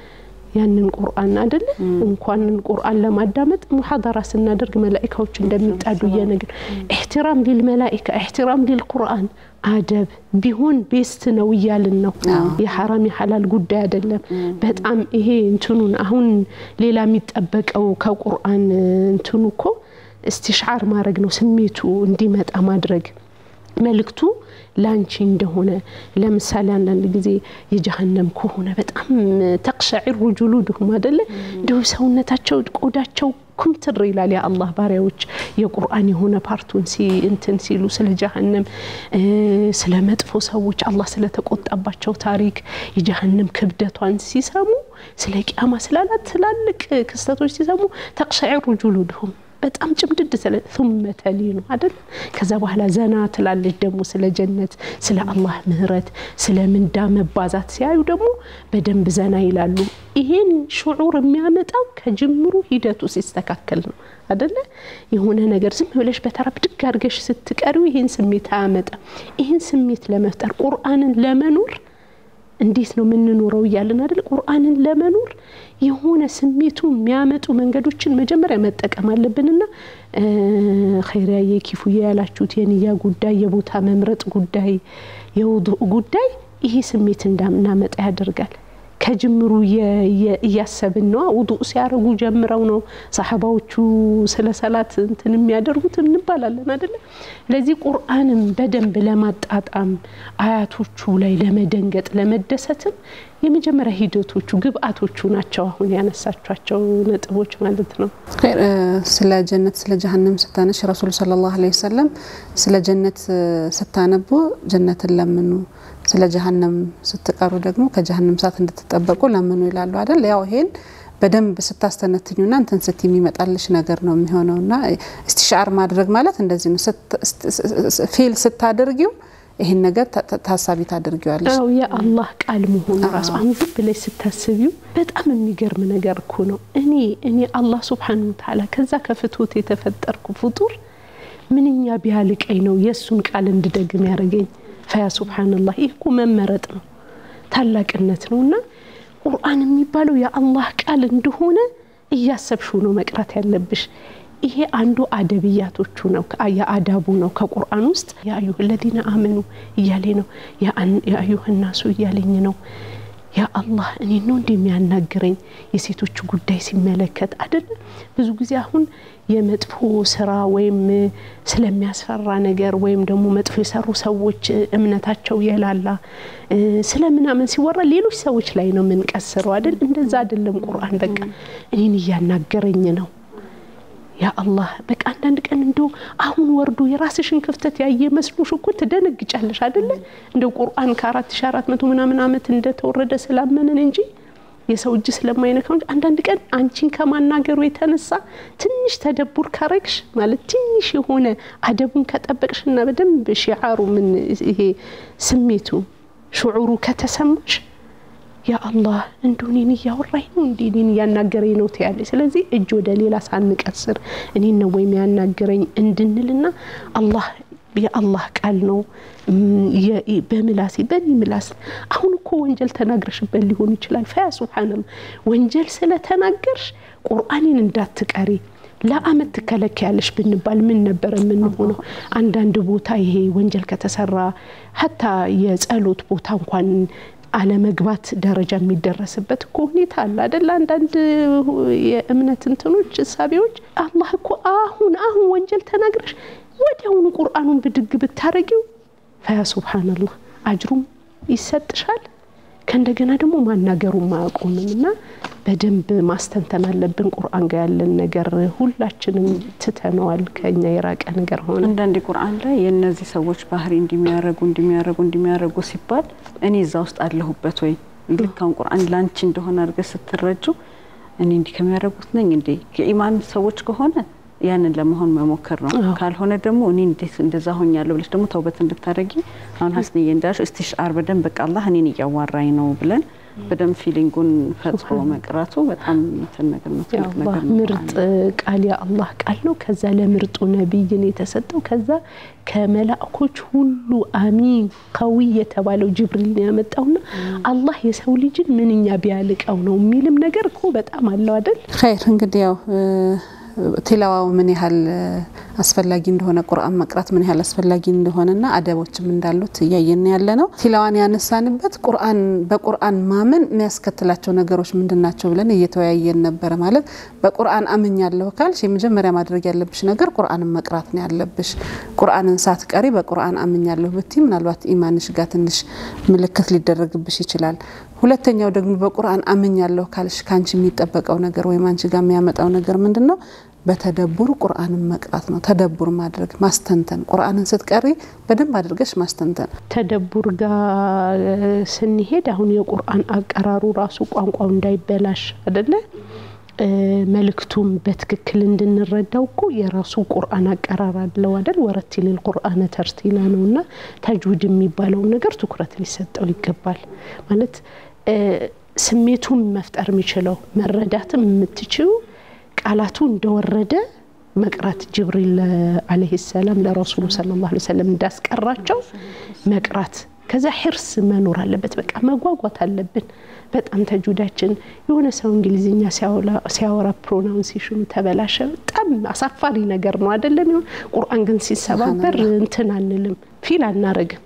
ያንን ቁርአን አይደለ እንኳንን ቁርአን ለማዳመጥ ሙሐደራ ስናደርግ መላኢካዎች እንደሚጣዱ እየነገር ኢሕትራም ሊል መላኢካ ኢሕትራም ሊል ቁርአን አደብ ቢሆን ቤስት ነው እያልን ነው። የሐራም የሐላል ጉዳይ አይደለም። በጣም ይሄ እንትኑን አሁን ሌላ የሚጠበቀው ከቁርአን እንትኑ እኮ እስቲሽዓር ማድረግ ነው፣ ስሜቱ እንዲመጣ ማድረግ መልእክቱ ላንቺ እንደሆነ ለምሳሌ አንዳንድ ጊዜ የጀሀነም ከሆነ በጣም ተቅሸዒሩ ጁሉድሁም አደለ እንዲሁ ሰውነታቸው ቆዳቸው ኩምትር ይላል። የአላህ ባሪያዎች የቁርአን የሆነ ፓርቱን እንትን ሲሉ ስለ ጀሀነም ስለ መጥፎ ሰዎች አላህ ስለተቆጣባቸው ታሪክ የጀሀነም ክብደቷን ሲሰሙ ስለ ቂያማ ስላላት ትላልቅ ክስተቶች ሲሰሙ ተቅሸዒሩ ጁሉድሁም በጣም ጭምድድ ስለ ثم ተሊኑ አይደል ከዛ በኋላ ዘና ትላለች ደግሞ ስለ ጀነት ስለ አላህ ምህረት ስለ ምንዳ መባዛት ሲያዩ ደግሞ በደንብ ዘና ይላሉ ይሄን ሽዑር የሚያመጣው ከጅምሩ ሂደቱ ሲስተካከል ነው አደለ የሆነ ነገር ዝም ብለሽ በተራ ብድግ አድርገሽ ስትቀሪው ይሄን ስሜት አያመጣም ይሄን ስሜት ለመፍጠር ቁርአንን ለመኖር እንዴት ነው የምንኖረው እያለን አይደል ቁርአንን ለመኖር የሆነ ስሜቱ የሚያመጡ መንገዶችን መጀመሪያ መጠቀም አለብንና ኸይሪያዬ ኪፉዬ ያላችሁት የንያ ጉዳይ የቦታ መምረጥ ጉዳይ የውዱእ ጉዳይ ይሄ ስሜት እንዳናመጣ ያደርጋል ከጅምሩ እያሰብን ነው ውዱእ ሲያደርጉ ጀምረው ነው ሰሓባዎቹ ስለ ሰላት እንትን የሚያደርጉት እንባላለን አደለ ለዚህ ቁርአንም በደንብ ለማጣጣም አያቶቹ ላይ ለመደንገጥ ለመደሰትም የመጀመሪያ ሂደቶቹ ግብአቶቹ ናቸው አሁን ያነሳቿቸው ነጥቦች ማለት ነው ስለ ጀነት ስለ ጀሀነም ስታነሽ ረሱሉ ሰለላሁ ዐለይሂ ወሰለም ስለ ጀነት ስታነቡ ጀነትን ለምኑ ስለ ጀሀነም ስትቀሩ ደግሞ ከጀሀነም ሰዓት እንድትጠበቁ ለምኑ ይላሉ አይደል ያው ይሄን በደንብ ስታስተነትኙና እንትን ስት የሚመጣልሽ ነገር ነው የሚሆነውና እስቲሻር ማድረግ ማለት እንደዚህ ነው ፊል ስታደርጊው ይህን ነገር ታሳቢ ታደርጊዋለሽ አው የአላህ ቃል መሆኑ ራሱ አሁን ዝም ብለሽ ስታስቢው በጣም የሚገርም ነገር እኮ ነው እኔ እኔ አላህ ስብሓን ወተዓላ ከዛ ከፍቶት የተፈጠርኩ ፍጡር ምንኛ ቢያልቀኝ ነው የእሱን ቃል እንድደግም ያደረገኝ ፈያ ሱብሓነላህ ይህ እኮ መመረጥ ነው ታላቅነት ነው እና ቁርአን የሚባለው የአላህ ቃል እንደሆነ እያሰብሽው ነው መቅራት ያለብሽ ይሄ አንዱ አደብያቶቹ ነው የአዳቡ ነው ከቁርአን ውስጥ የአዩህ ለዚነ አመኑ እያሌ ነው የአዩህ ናሱ እያለኝ ነው ያ አላህ እኔ ነው እንደሚያናግረኝ የሴቶች ጉዳይ ሲመለከት አይደለም ብዙ ጊዜ አሁን የመጥፎ ስራ ወይም ስለሚያስፈራ ነገር ወይም ደግሞ መጥፎ የሰሩ ሰዎች እምነታቸው የላላ ስለምናምን ሲወራ ሌሎች ሰዎች ላይ ነው የምንቀስረው አይደል እንደዛ አይደለም ቁርአን በቃ እኔን እያናገረኝ ነው ያ አላህ በቃ አንዳንድ ቀን እንደው አሁን ወርዶ የራስሽን ክፍተት ያየ መስሎሽ እኮ ትደነግጫለሽ አይደለ እንደው ቁርአን ከአራት ሺ አራት መቶ ምናምን አመት እንደተወረደ ስላመንን እንጂ የሰው እጅ ስለማይነካው እንጂ አንዳንድ ቀን አንቺን ከማናገሩ የተነሳ ትንሽ ተደቡር ካረግሽ ማለት ትንሽ የሆነ አደቡን ከጠበቅሽና በደንብ ሺዓሩ ምን ይሄ ስሜቱ ሽዑሩ ከተሰማሽ ያ አላህ እንደው እኔን እያወራኝ ነው እንዲ እኔን እያናገረኝ ነው ትያለች ስለዚህ እጅ ወደ ሌላ ሳንቀስር እኔን ነው ወይም ያናገረኝ እንድንልና አላህ የአላህ ቃል ነው በምላሴ በኔ ምላስ አሁን እኮ ወንጀል ተናግረሽበት ሊሆን ይችላል ፈያ ሱብሓነላህ ወንጀል ስለተናገርሽ ቁርአኔን እንዳትቀሪ ለአመት ትከለከያለሽ ብንባል ምን ነበር የምንሆነው አንዳንድ ቦታ ይሄ ወንጀል ከተሰራ ሀታ የጸሎት ቦታ እንኳን አለመግባት ደረጃ የሚደረስበት እኮ ሁኔታ አለ አደለ አንዳንድ የእምነት እንትኖች እሳቤዎች አላህ እኮ አሁን አሁን ወንጀል ተናግረሽ ወዲያውኑ ቁርአኑን ብድግ ብታረጊው ፈያ ሱብሓነላህ አጅሩም ይሰጥሻል ከእንደገና ደግሞ ማናገሩም አያቆምም እና በደንብ ማስተንተን አለብን። ቁርአን ጋር ያለን ነገር ሁላችንም ትተነዋል፣ ከኛ የራቀ ነገር ሆነ። አንዳንድ ቁርአን ላይ የእነዚህ ሰዎች ባህሪ እንዲሚያረጉ እንዲሚያረጉ እንዲሚያረጉ ሲባል እኔ እዛ ውስጥ አለሁበት ወይ ልክ አሁን ቁርአን ላንቺ እንደሆነ አድርገህ ስትረጁ እኔ እንዲህ ከሚያደርጉት ነኝ እንዴ? የኢማን ሰዎች ከሆነ ያንን ለመሆን መሞከር ነው። ካልሆነ ደግሞ እኔ እንዴት እንደዛ ሆኛለሁ ብለሽ ደግሞ ተውበት እንድታደርጊ አሁን ሀስንዬ እንዳልሽው እስቲሽአር በደንብ በቃ አላህ እኔን እያዋራኝ ነው ብለን በደንብ ፊሊንጉን ፈጥሮ መቅራቱ በጣም እንትን ነገር ነው፣ ትልቅ የአላህ ነገር ነው። ምርጥ ቃል የአላህ ቃል ነው። ከዛ ለምርጡ ነቢይን የተሰጠው ከዛ ከመላእኮች ሁሉ አሚን ቀዊ የተባለው ጅብሪል ነው ያመጣውና አላህ የሰው ልጅን ምንኛ ቢያልቀው ነው የሚልም ነገር እኮ በጣም አለው አይደል? ኸይር እንግዲህ ያው ቲላዋው ምን ያህል አስፈላጊ እንደሆነ ቁርአን መቅራት ምን ያህል አስፈላጊ እንደሆነና አደቦችም እንዳሉት እያየን ያለ ነው። ቲላዋን ያነሳንበት ቁርአን በቁርአን ማመን የሚያስከትላቸው ነገሮች ምንድን ናቸው ብለን እየተወያየን ነበረ። ማለት በቁርአን አምኛለሁ ካልሽ የመጀመሪያ ማድረግ ያለብሽ ነገር ቁርአንን መቅራት ነው ያለብሽ። ቁርአንን ሳትቀሪ በቁርአን አምኛለሁ ብቲ ምናልባት ኢማንሽ ጋር ትንሽ ምልክት ሊደረግብሽ ይችላል። ሁለተኛው ደግሞ በቁርአን አምኛለሁ ካልሽ ከአንቺ የሚጠበቀው ነገር ወይም አንቺ ጋር የሚያመጣው ነገር ምንድን ነው? በተደቡር ቁርአንን መቅራት ነው። ተደቡር ማድረግ ማስተንተን፣ ቁርአንን ስትቀሪ በደንብ አድርገሽ ማስተንተን። ተደቡር ጋር ስንሄድ አሁን የቁርአን አቀራሩ ራሱ ቋንቋው እንዳይበላሽ አይደለ መልእክቱም በትክክል እንድንረዳው እኮ የራሱ ቁርአን አቀራር አለው አይደል? ወረቲል ቁርአነ ተርቲላ ነው እና ተጅዊድ የሚባለውን ነገር ትኩረት ሊሰጠው ይገባል። ማለት ስሜቱን መፍጠር የሚችለው መረዳትም የምትችው ቃላቱ እንደወረደ መቅራት ጅብሪል አለይሂ ሰላም ለረሱሉ ሰለላሁ ዐለይሂ ወሰለም እንዳስቀራቸው መቅራት ከዛ ሂርስ መኖር አለበት። በቃ መጓጓት አለብን። በጣም ተጁዳችን የሆነ ሰው እንግሊዝኛ ሲያወራ ፕሮናውንሴሽኑ ተበላሸ፣ በጣም አሳፋሪ ነገር ነው አይደለም? ይሁን ቁርአን ግን ሲሰባበር እንትን አንልም፣ ፊል አናረግም።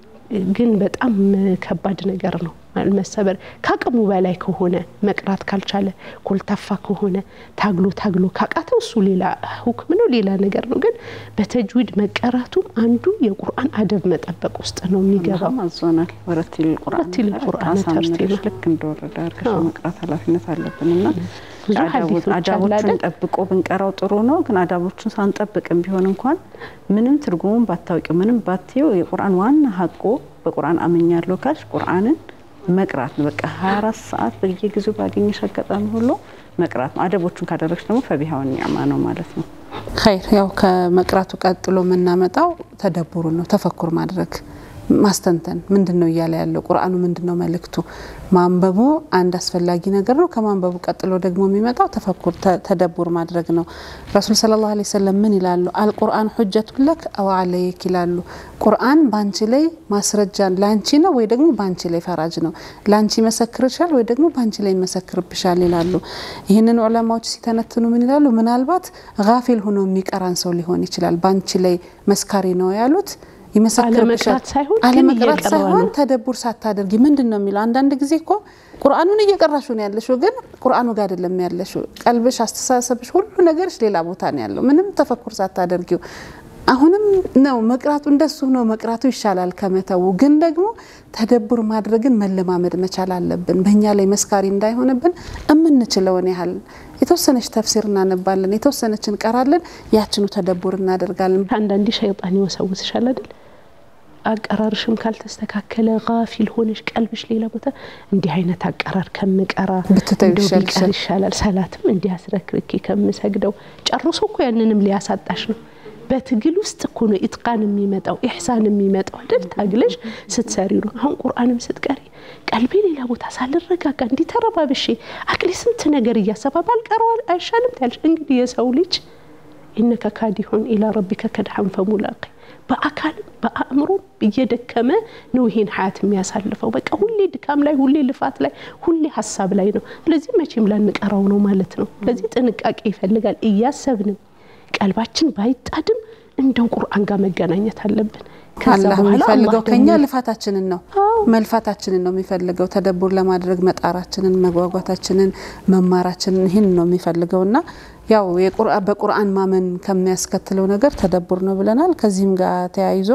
ግን በጣም ከባድ ነገር ነው መሰበር። ከአቅሙ በላይ ከሆነ መቅራት ካልቻለ ኮልታፋ ከሆነ ታግሎ ታግሎ ካቃተው እሱ ሌላ ሁክም ነው፣ ሌላ ነገር ነው። ግን በተጅዊድ መቀራቱም አንዱ የቁርአን አደብ መጠበቅ ውስጥ ነው የሚገባው። አላህም አዞናል። ወረቲል ቁርአን ወረቲል ቁርአን ተርቲላ። ልክ እንደወረደ አድርገሽ መቅራት ኃላፊነት አለብን እና ብዙ ሀዲሶች አሉ አዳቦቹን አይደል? ጠብቆ ብንቀራው ጥሩ ነው። ግን አዳቦቹን ሳንጠብቅም ቢሆን እንኳን ምንም ትርጉሙን ባታውቂው ምንም ባትየው የቁርአን ዋና ሀቆ በቁርአን አምኛለሁ ካልሽ ቁርአንን መቅራት ነው። በቃ 24 ሰዓት በየጊዜው ባገኘሽ አጋጣሚ ሁሉ መቅራት ነው። አደቦቹን ካደረግሽ ደግሞ ፈቢሃውን ኒዕማ ነው ማለት ነው። ኸይር ያው ከመቅራቱ ቀጥሎ የምናመጣው ተደቡሩን ነው። ተፈኩር ማድረግ ማስተንተን ምንድን ነው እያለ ያለው ቁርአኑ ምንድን ነው መልእክቱ? ማንበቡ አንድ አስፈላጊ ነገር ነው። ከማንበቡ ቀጥሎ ደግሞ የሚመጣው ተፈኩር ተደቡር ማድረግ ነው። ረሱል ሰለላሁ ዐለይሂ ወሰለም ምን ይላሉ? አልቁርአን ሁጀቱን ለክ አው ዐለይክ ይላሉ። ቁርአን ባንቺ ላይ ማስረጃ ላንቺ ነው ወይ ደግሞ ባንቺ ላይ ፈራጅ ነው። ላንቺ ይመሰክርሻል ወይ ደግሞ ባንቺ ላይ ይመሰክርብሻል ይላሉ። ይህንን ዑለማዎች ሲተነትኑ ምን ይላሉ? ምናልባት ጋፊል ሆኖ የሚቀራን ሰው ሊሆን ይችላል። ባንቺ ላይ መስካሪ ነው ያሉት ይመሰክርብሻል አለመቅራት ሳይሆን ግን አለመቅራት እየቀራ ሳይሆን ነው። ተደቡር ሳታደርጊ ምንድን ነው የሚለው? አንዳንድ ጊዜ እኮ ቁርአኑን እየቀራሹ ነው ያለሽው፣ ግን ቁርአኑ ጋር አይደለም ያለሽው። ቀልብሽ፣ አስተሳሰብሽ፣ ሁሉ ነገርሽ ሌላ ቦታ ነው ያለው፣ ምንም ተፈኩር ሳታደርጊው። አሁንም ነው መቅራቱ፣ እንደሱ ነው መቅራቱ ይሻላል ከመተው። ግን ደግሞ ተደቡር ማድረግን መለማመድ መቻል አለብን። በእኛ ላይ መስካሪ እንዳይሆንብን የምንችለውን ያህል የተወሰነች ተፍሲር እናነባለን፣ የተወሰነች እንቀራለን፣ ያችኑ ተደቡር እናደርጋለን። አንዳንዴ ሸይጣን ይወሰውስሻል አይደል? አቀራርሽም ካልተስተካከለ ጋፊል ሆነሽ ቀልብሽ ሌላ ቦታ እንዲህ አይነት አቀራር ከምቀራ ብትተው እንደው ይሻልሻል። ቢቀር ይሻላል። ሰላትም እንዲህ አስረክርኬ ከምሰግደው ጨርሶ እኮ ያንንም ሊያሳጣሽ ነው። በትግል ውስጥ እኮ ነው ኢትቃን የሚመጣው ኢሕሳን የሚመጣው አይደል? ታግለሽ ስትሰሪ ነው። አሁን ቁርአንም ስትቀሪ ቀልቤ ሌላ ቦታ ሳልረጋጋ እንዲህ ተረባብሼ አቅሌ ስንት ነገር እያሰባ ባልቀረው አይሻልም ትያለሽ። እንግዲህ የሰው ልጅ ኢነከ ካዲሁን ኢላ ረቢከ ከድሐን ፈሙላቂ በአካልም በአእምሮም እየደከመ ነው ይሄን ሀያት የሚያሳልፈው። በቃ ሁሌ ድካም ላይ፣ ሁሌ ልፋት ላይ፣ ሁሌ ሀሳብ ላይ ነው። ስለዚህ መቼም ላንቀራው ነው ማለት ነው። ስለዚህ ጥንቃቄ ይፈልጋል። እያሰብንም ቀልባችን ባይጣድም እንደው ቁርአን ጋር መገናኘት አለብን። ከዛ አላህ በኋላ የሚፈልገው አላህ ከኛ ደግሞ ልፋታችንን ነው መልፋታችንን ነው የሚፈልገው። ተደቡር ለማድረግ መጣራችንን፣ መጓጓታችንን፣ መማራችንን ይህን ነው የሚፈልገው እና ያው የቁርአን በቁርአን ማመን ከሚያስከትለው ነገር ተደቡር ነው ብለናል። ከዚህም ጋር ተያይዞ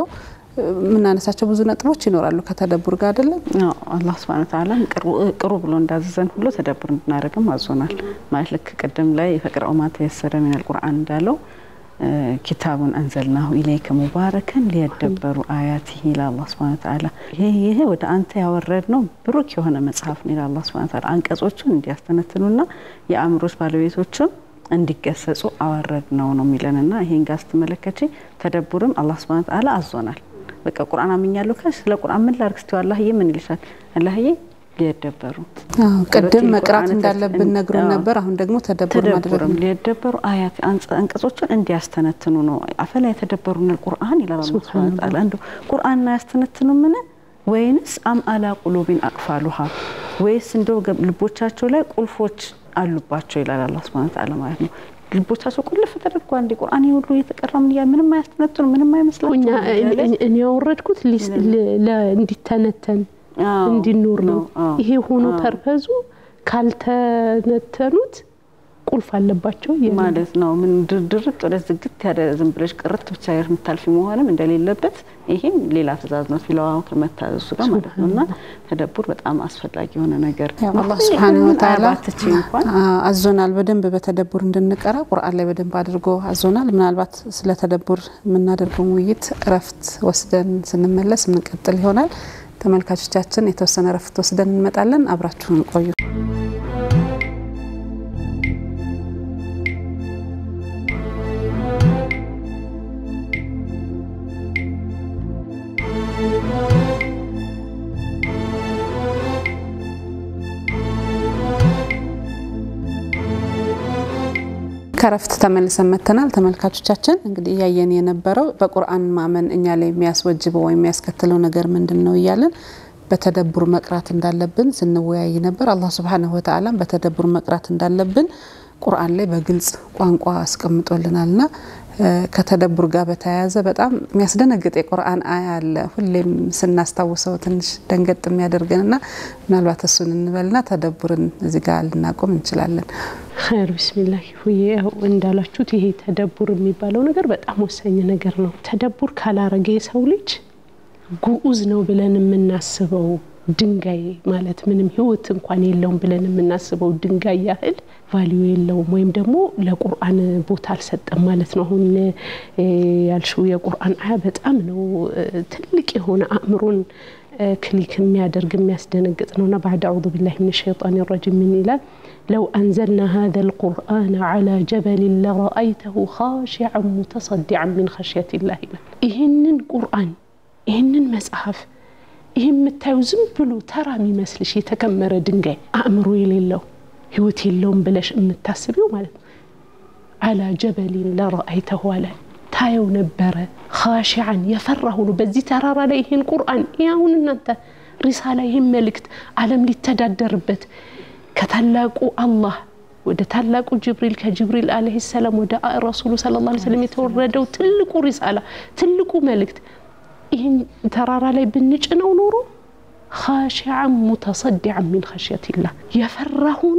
የምናነሳቸው ብዙ ነጥቦች ይኖራሉ ከተደቡር ጋር አይደለም። አላህ ስብሐነ ወተዓላ ቅሩ ብሎ እንዳዘዘን ሁሉ ተደቡር እንድናደርግም አዞናል። ማለት ልክ ቅድም ላይ ፈቅረኡ ማ ተየሰረ ሚነል ቁርአን እንዳለው ኪታቡን አንዘልናሁ ኢለይከ ሙባረከን ሊየደበሩ አያቲሂ ይላል አላህ ስብሐነ ወተዓላ። ይሄ ወደ አንተ ያወረድ ነው ብሩክ የሆነ መጽሐፍ ነው ይላል አላህ ስብሐነ ወተዓላ። አንቀጾቹን እንዲያስተነትኑና የአእምሮች ባለቤቶችም እንዲገሰጹ አወረድ ነው ነው የሚለንና ይሄን ጋር ስትመለከች ተደቡርም አላህ ስብሐነ ወተዓላ አዞናል። በቃ ቁርአን አምኛለሁ ካልሽ ስለ ቁርአን ምን ላድርግ ስትይው አላህዬ ምን ይልሻል? አላህዬ ሊየደበሩ ቅድም መቅራት እንዳለብን ነግሮን ነበር። አሁን ደግሞ ተደቡር ማድረግ ተደቡርም ሊየደበሩ አያት አንቀጾቹን እንዲያስተነትኑ ነው። አፈላ የተደበሩን ቁርአን ይላል አላህ ሱብሓነሁ ወተዓላ። እንደው ቁርአን አያስተነትኑ ምን ወይንስ አም አላ ቁሉቢን አቅፋሉሃ ወይስ እንደው ልቦቻቸው ላይ ቁልፎች አሉባቸው ይላል አላህ ሱብሓነሁ ወተዓላ ማለት ነው። ልቦቻቸው ቁልፍ ተደርጓል። እንዲ ቁርአን ሁሉ እየተቀራም እያ ምንም አያስተነትኑ ምንም አይመስላቸው። እኔ ያወረድኩት እንዲተነተን እንዲኖር ነው። ይሄ ሆኖ ፐርፐዙ ካልተነተኑት ቁልፍ አለባቸው ማለት ነው። ምን ድርድርት ወደ ዝግት ያለ ዝም ብለሽ ቅርት ብቻ የምታልፊ መሆንም እንደሌለበት ይሄም ሌላ ትእዛዝ ነው ፊለዋው ከመታዘዙ ጋር ማለት ነው። እና ተደቡር በጣም አስፈላጊ የሆነ ነገር አላህ ሱብሓነሁ ወተዓላ እንኳን አዞናል። በደንብ በተደቡር እንድንቀራ ቁርአን ላይ በደንብ አድርጎ አዞናል። ምናልባት ስለ ተደቡር የምናደርገውን ውይይት እረፍት ወስደን ስንመለስ የምንቀጥል ይሆናል። ተመልካቾቻችን የተወሰነ እረፍት ወስደን እንመጣለን። አብራችሁን ቆዩ። ከረፍት ተመልሰን መጥተናል። ተመልካቾቻችን እንግዲህ እያየን የነበረው በቁርአን ማመን እኛ ላይ የሚያስወጅበው ወይም የሚያስከትለው ነገር ምንድን ነው እያለን በተደቡር መቅራት እንዳለብን ስንወያይ ነበር። አላህ ሱብሓነሁ ወተዓላም በተደቡር መቅራት እንዳለብን ቁርአን ላይ በግልጽ ቋንቋ አስቀምጦልናልና ከተደቡር ጋር በተያያዘ በጣም የሚያስደነግጥ የቁርአን አያ አለ። ሁሌም ስናስታውሰው ትንሽ ደንገጥ የሚያደርገንና ምናልባት እሱን እንበልና ተደቡርን እዚህ ጋር ልናቆም እንችላለን። ኸይር ቢስሚላህ ሁዬ ያው እንዳላችሁት ይሄ ተደቡር የሚባለው ነገር በጣም ወሳኝ ነገር ነው። ተደቡር ካላረገ የሰው ልጅ ጉዑዝ ነው ብለን የምናስበው ድንጋይ ማለት ምንም ህይወት እንኳን የለውም ብለን የምናስበው ድንጋይ ያህል ቫሊዩ የለውም ወይም ደግሞ ለቁርአን ቦታ አልሰጠም ማለት ነው። አሁን ያልሽው የቁርአን አያ በጣም ነው ትልቅ የሆነ አእምሮን ክሊክ የሚያደርግ የሚያስደነግጥ ነውና ባዕድ አዑዙ ቢላሂ ሚነ ሸይጣን ረጂም ምን ይላል? ለው አንዘልና ሀዘ ልቁርአን ዓላ ጀበልን ለረአይተሁ ኻሺዐን ሙተሰዲዐን ሚን ኸሽየቲላህ ይላል። ይህንን ቁርአን ይህንን መጽሐፍ ይህ የምታዩ ዝም ብሎ ተራ የሚመስልሽ የተከመረ ድንጋይ አእምሮ የሌለው ህይወት የለውም ብለሽ የምታስቢው ማለት ነው። አላ ጀበሊን ለረአይተሁ አለ ታየው ነበረ ኻሺዓን የፈራ ሆኖ በዚህ ተራራ ላይ ይህን ቁርአን አሁን እናንተ ሪሳላ ይህን መልእክት ዓለም ሊተዳደርበት ከታላቁ አላህ ወደ ታላቁ ጅብሪል ከጅብሪል አለይሂ ሰላም ወደ ረሱሉ ሰለላሁ ዐለይሂ ወሰለም የተወረደው ትልቁ ሪሳላ ትልቁ መልእክት ይህን ተራራ ላይ ብንጭነው ኖሮ ኻሺዓን ሙተሰዲዐን ሚን ኸሽየቲላህ የፈራ ሆኖ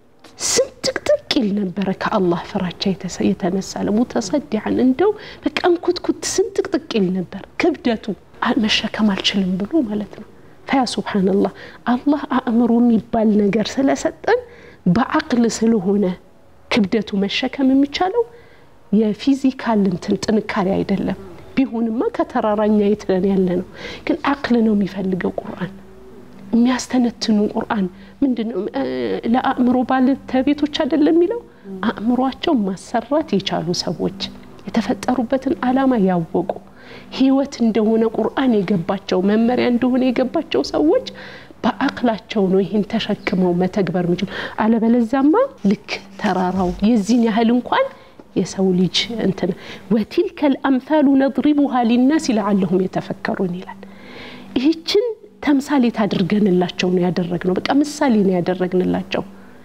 ስንጥቅጥቅ ይል ነበረ ከአላህ ፍራቻ የተነሳ ሙተሰዲዐን እንደው በቃ እንኩትኩት ስንጥቅጥቅ ይል ነበር ክብደቱ መሸከም አልችልም ብሎ ማለት ነው። ፈያ ሱብሓነላህ አላህ አእምሮ የሚባል ነገር ስለሰጠን በአቅል ስለሆነ ክብደቱ መሸከም የሚቻለው የፊዚካል እንትን ጥንካሬ አይደለም። ቢሆንማ ከተራራኛ የት ነን ያለ ነው። ግን አቅል ነው የሚፈልገው ቁርአን የሚያስተነትኑ ቁርአን ምንድነው? ለአእምሮ ባለቤቶች አይደለም የሚለው አእምሯቸው ማሰራት የቻሉ ሰዎች የተፈጠሩበትን ዓላማ ያወቁ ህይወት እንደሆነ ቁርአን የገባቸው መመሪያ እንደሆነ የገባቸው ሰዎች በአቅላቸው ነው ይህን ተሸክመው መተግበር የሚችሉ። አለበለዛማ ልክ ተራራው የዚህን ያህል እንኳን የሰው ልጅ እንትን ወቲልከ ልአምሳሉ ነድሪቡሃ ሊናስ ለዓለሁም የተፈከሩን ይላል። ይህችን ተምሳሌት አድርገንላቸው ነው ያደረግነው። በቃ ምሳሌ ነው ያደረግንላቸው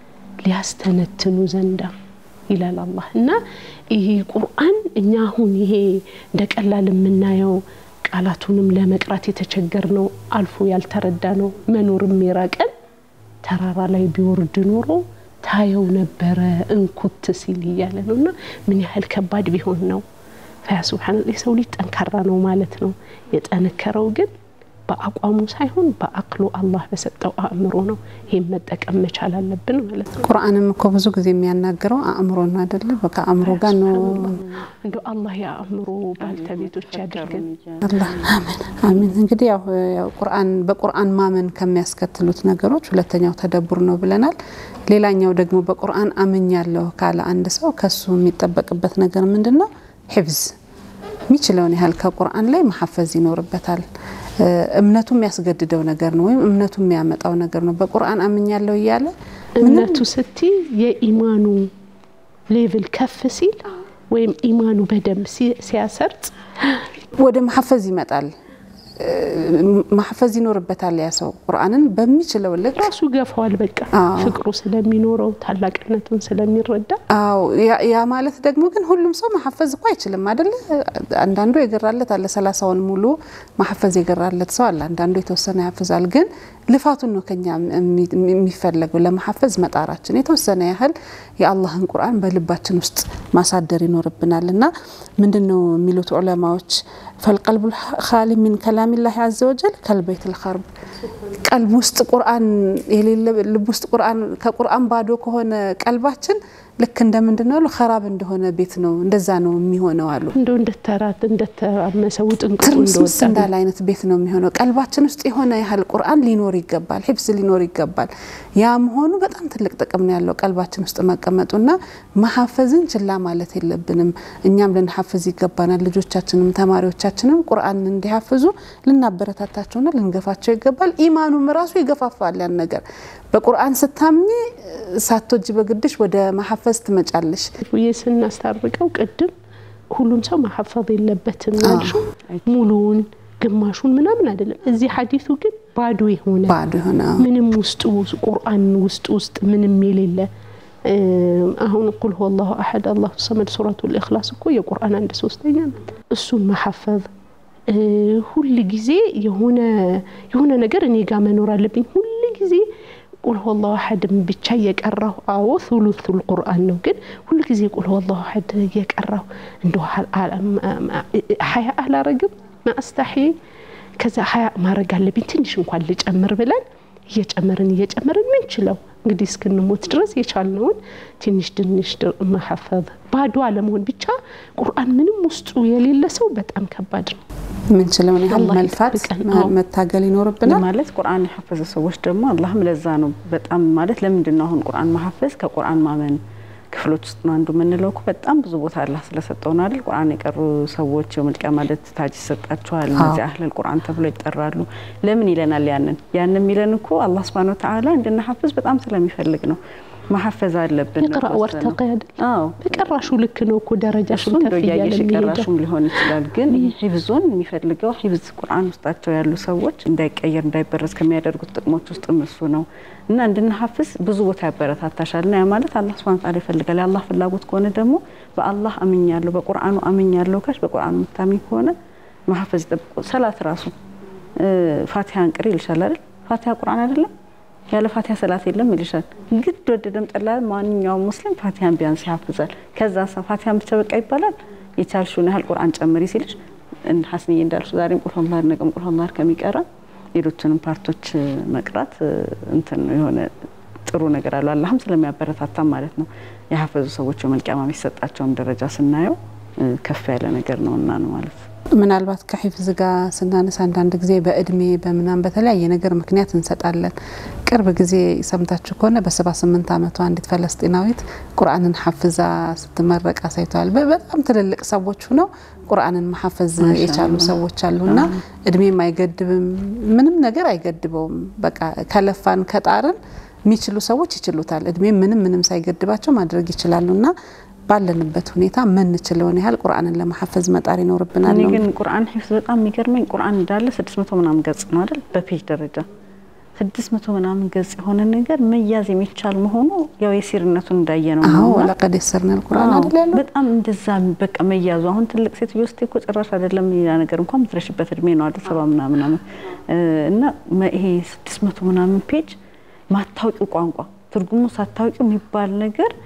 ሊያስተነትኑ ዘንዳ ይላል አላህ። እና ይሄ ቁርአን እኛ አሁን ይሄ እንደ ቀላል የምናየው ቃላቱንም ለመቅራት የተቸገር ነው አልፎ ያልተረዳ ነው መኖርም የራቀን ተራራ ላይ ቢወርድ ኖሮ ታየው ነበረ እንኩት ሲል እያለ ነው። እና ምን ያህል ከባድ ቢሆን ነው ፈያ ሱብሓነላህ የሰው ልጅ ጠንካራ ነው ማለት ነው። የጠነከረው ግን በአቋሙ ሳይሆን በአቅሉ አላህ በሰጠው አእምሮ ነው። ይህም መጠቀም መቻል አለብን ማለት ነው። ቁርአንም እኮ ብዙ ጊዜ የሚያናግረው አእምሮ ነው አይደለ? ከአእምሮ ጋር ነው። እንደ አላህ የአእምሮ ባልተቤቶች ያድርገን። አላህ አሜን አሜን። እንግዲህ ያው ያው ቁርአን በቁርአን ማመን ከሚያስከትሉት ነገሮች ሁለተኛው ተደቡር ነው ብለናል። ሌላኛው ደግሞ በቁርአን አምኛለሁ ካለ አንድ ሰው ከሱ የሚጠበቅበት ነገር ምንድን ነው? ሒፍዝ የሚችለውን ያህል ከቁርአን ላይ መሐፈዝ ይኖርበታል። እምነቱ የሚያስገድደው ነገር ነው ወይም እምነቱ የሚያመጣው ነገር ነው። በቁርአን አምኛለሁ እያለ እምነቱ ስቲ የኢማኑ ሌቭል ከፍ ሲል ወይም ኢማኑ በደንብ ሲያሰርጽ ወደ መሐፈዝ ይመጣል። ማሐፈዝ ይኖርበታል። ያ ሰው ቁርአንን በሚችለው ልክ ራሱ ገፋዋል። በቃ ፍቅሩ ስለሚኖረው ታላቅነቱን ስለሚረዳ አዎ ያ ማለት ደግሞ ግን ሁሉም ሰው መሐፈዝ እኮ አይችልም አይደለ? አንዳንዱ የገራለት አለ፣ ሰላሳውን ሙሉ መሐፈዝ የገራለት ሰው አለ። አንዳንዱ የተወሰነ ያፍዛል። ግን ልፋቱን ነው ከኛ የሚፈለገው ለመሐፈዝ መጣራችን የተወሰነ ያህል የአላህን ቁርአን በልባችን ውስጥ ማሳደር ይኖርብናል። እና ምንድን ነው የሚሉት ዑለማዎች ፈልቀልቡ ካሊ ሚን ከላሚላህ አዘ ወጀል ከልበይት ልኸርብ ቀልብ ውስጥ ቁርአን የሌለ ልብ ውስጥ ቁርአን ከቁርአን ባዶ ከሆነ ቀልባችን ልክ እንደ ምንድን ነው ኸራብ እንደሆነ ቤት ነው። እንደዛ ነው የሚሆነው አሉ። እንደው እንደተራት እንደተራመሰ ውጥንቅጡ ትርምስምስ እንደወጣ እንዳለ አይነት ቤት ነው የሚሆነው። ቀልባችን ውስጥ የሆነ ያህል ቁርአን ሊኖር ይገባል፣ ሂፍዝ ሊኖር ይገባል። ያ መሆኑ በጣም ትልቅ ጥቅም ነው ያለው ቀልባችን ውስጥ መቀመጡና መሐፈዝን ችላ ማለት የለብንም። እኛም ልንሐፍዝ ይገባናል። ልጆቻችንም ተማሪዎቻችንም ቁርአን እንዲሐፍዙ ልናበረታታቸውና ልንገፋቸው ይገባል። ኢማኑም ራሱ ይገፋፋል ያን ነገር በቁርአን ስታምኚ ሳትወጂ በግድሽ ወደ መሐፈዝ ትመጫለሽ። ብዬ ስናስታርቀው ቅድም ሁሉም ሰው መሐፈዝ የለበትም ያልሽው ሙሉውን ግማሹን ምናምን አይደለም። እዚህ ሐዲሱ ግን ባዶ የሆነ ባዶ የሆነ ምንም ውስጡ ቁርአን ውስጥ ውስጥ ምንም የሌለ አሁን ቁል ሁወ አላሁ አሐድ አላሁ ሰመድ ሱረቱል ኢኽላስ እኮ የቁርአን አንድ ሶስተኛ ናት። እሱን መሐፈዝ ሁል ጊዜ የሆነ የሆነ ነገር እኔ ጋር መኖር አለብኝ ሁል ጊዜ ቁል ሁወ አላሁ አሐድን ብቻ እየቀራሁ አዎ ሱሉሱል ቁርአን ነው። ግን ሁል ጊዜ ቁል ሁወ አላሁ አሐድ እየቀራሁ እንደ ሀያ አላረግም ማአስታሒ ከዛ ሀያ ማድረግ አለብኝ ትንሽ እንኳን ልጨምር ብለን እየጨመርን እየጨመርን ምንችለው እንግዲህ እስክንሞት ድረስ የቻልነውን ትንሽ ትንሽ መሐፈዝ ባዶ አለመሆን ብቻ ቁርአን ምንም ውስጡ የሌለ ሰው በጣም ከባድ ነው። ምንችለውን ያህል አላህ መልፋት ይጠብቀን። መ- አዎ። መታገል ይኖርብናል። ማለት ቁርአን የሐፈዘ ሰዎች ደግሞ አላህም ለዛ ነው በጣም ማለት ለምንድን ነው አሁን ቁርአን መሐፈዝ ከቁርአን ማመን ክፍሎች ውስጥ ነው አንዱ የምንለው እኮ በጣም ብዙ ቦታ አላህ ስለሰጠው ነው አይደል? ቁርአን የቀሩ ሰዎች የመልቂያ ማለት ታጅ ይሰጣቸዋል። እነዚህ አህለል ቁርአን ተብሎ ይጠራሉ። ለምን ይለናል? ያንን ያንን የሚለን እኮ አላህ ሱብሓነሁ ወተዓላ እንድናሐፍዝ በጣም ስለሚፈልግ ነው። መሐፈዝ አለብን። ይቅራ ነው ወርተቅ አይደል? አዎ በቀራሹ ልክ ነው እኮ ደረጃሽን እሱን ከፍ እንደው እያለ እያየሽ የሚሄደው የቀራሹም ሊሆን ይችላል። ግን ይህ ሂፍዙን የሚፈልገው ሂፍዝ ቁርአን ውስጣቸው ያሉ ሰዎች እንዳይቀየር እንዳይበረዝ ከሚያደርጉት ጥቅሞች ውስጥ እሱ ነው እና እንድንሐፍዝ ብዙ ቦታ ያበረታታሻል። እና ያ ማለት አላህ ሱብሓነሁ ወተዓላ ይፈልጋል። የአላህ ፍላጎት ከሆነ ደግሞ በአላህ አምኛለሁ በቁርአኑ አምኛለሁ ካሽ በቁርአኑ የምታምኝ ከሆነ መሐፈዝ ይጠብቁ። ሰላት ራሱ ፋቲሃን ቅሪ ይልሻል አይደል? ፋቲሃ ቁርአን አይደለም ያለ ፋቲሃ ሰላት የለም ይልሻል። ግድ ወደደም ጠላ ማንኛውም ሙስሊም ፋቲሃን ቢያንስ ያፍዛል። ከዛ ሰ ፋቲሃን ብቻ በቃ ይባላል። የቻልሽውን ያህል ቁርአን ጨምሪ ሲልሽ እንደ ሀስንዬ እንዳልሽ ዛሬም ቁል ሁወላህ ነገም ቁል ሁወላህ ከሚቀራ ሌሎችንም ፓርቶች መቅራት እንትን ነው የሆነ ጥሩ ነገር አለው። አላህም ስለሚያበረታታ ማለት ነው። የሀፈዙ ሰዎች የመልቂያማ የሚሰጣቸውን ደረጃ ስናየው ከፍ ያለ ነገር ነው እና ነው ማለት ነው። ምናልባት ከሒፍዝ ጋር ስናነሳ አንዳንድ ጊዜ በእድሜ በምናም በተለያየ ነገር ምክንያት እንሰጣለን። ቅርብ ጊዜ ሰምታችሁ ከሆነ በሰባ ስምንት ዓመቷ አንዲት ፈለስጢናዊት ቁርአንን ሐፍዛ ስትመረቅ አሳይተዋል። በ- በጣም ትልልቅ ሰዎች ሁነው ቁርአንን መሐፈዝ የቻሉ ሰዎች አሉና እድሜም አይገድብም፣ ምንም ነገር አይገድበውም። በቃ ከለፋን ከጣርን የሚችሉ ሰዎች ይችሉታል። እድሜም ምንም ምንም ሳይገድባቸው ማድረግ ይችላሉና ባለንበት ሁኔታ ምንችለውን ያህል ቁርአንን ለመሐፈዝ መጣር ይኖርብናል እኔ ነው ግን ቁርአን ሒፍዝ በጣም የሚገርመኝ ቁርአን እንዳለ ስድስት መቶ ምናምን ገጽ ነው አይደል? በፔጅ ደረጃ ስድስት መቶ ምናምን ገጽ የሆነ ነገር መያዝ የሚቻል መሆኑ ያው የሲርነቱን እንዳየ ነው አዎ ነውና ወለቀድ የሰርነል ቁርአን አዎ፣ አይደል ያለው በጣም እንደዛ በቃ መያዙ አሁን ትልቅ ሴትዮ ውስጥ እኮ ጭራሽ አይደለም ሌላ ነገር እንኳን የምትረሽበት እድሜ ነው አይደል? ሰባ ምናምን ምናምን እ እና መ- ይሄ ስድስት መቶ ምናምን ፔጅ ማታውቂው ቋንቋ ትርጉሙ ሳታውቂው የሚባል ነገር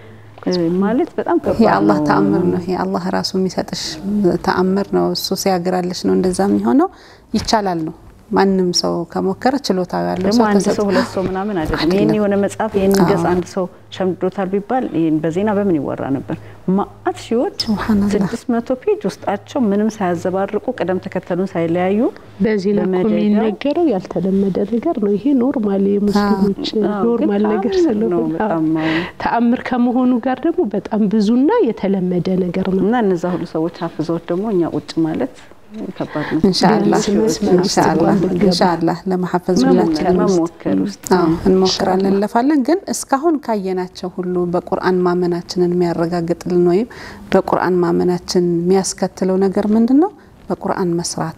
ማለት በጣም ይሄ ከባድ አላህ ነው። ተአምር ነው። ይሄ አላህ ራሱ የሚሰጥሽ ተአምር ነው። እሱ ሲያግራልሽ ነው እንደዛ የሚሆነው። ይቻላል ነው። ማንም ሰው ከሞከረ ችሎታው ያለው ደግሞ ሰው አንድ ተሰጥ- ሰው ሁለት ሰው ምናምን አይደለም። አይደለም። ይህን የሆነ መጽሐፍ ይህን ገጽ አዎ። አንድ ሰው ሸምድዶታል ቢባል ይህን በዜና በምን ይወራ ነበር? ማአት ሺዎች ሱብሃነላህ። ስድስት መቶ ፔጅ ውስጣቸው ምንም ሳያዘባርቁ ቅደም ተከተሉን ሳይለያዩ በዚህ ነው እኮ በመደዳ- የሚነገረው ያልተለመደ ነገር ነው። ይሄ ኖርማል የሙስሊሞች አዎ፣ ኖርማል ግን ነገር ተአምር ነው ስለሆነ በጣም አዎ። አዎ። ተአምር ከመሆኑ ጋር ደግሞ በጣም ብዙና የተለመደ ነገር ነው። እና እነዛ ሁሉ ሰዎች ሀፍዘውት ደግሞ እኛ ቁጭ ማለት ከባድ ነው። ኢንሻአላህ ቢያንስ መስመር ውስጥ ኢንሻአላህ እንኳን ብንገባ። ኢንሻአላህ ለመሐፈዝ መሞከር ሁላችንም ውስጥ መሞከር ውስጥ አዎ እንሞክራለን እንለፋለን። ግን እስካሁን ካየናቸው ሁሉ በቁርአን ማመናችንን የሚያረጋግጥልን ወይም በቁርአን ማመናችን የሚያስከትለው ነገር ምንድን ነው? በቁርአን መስራት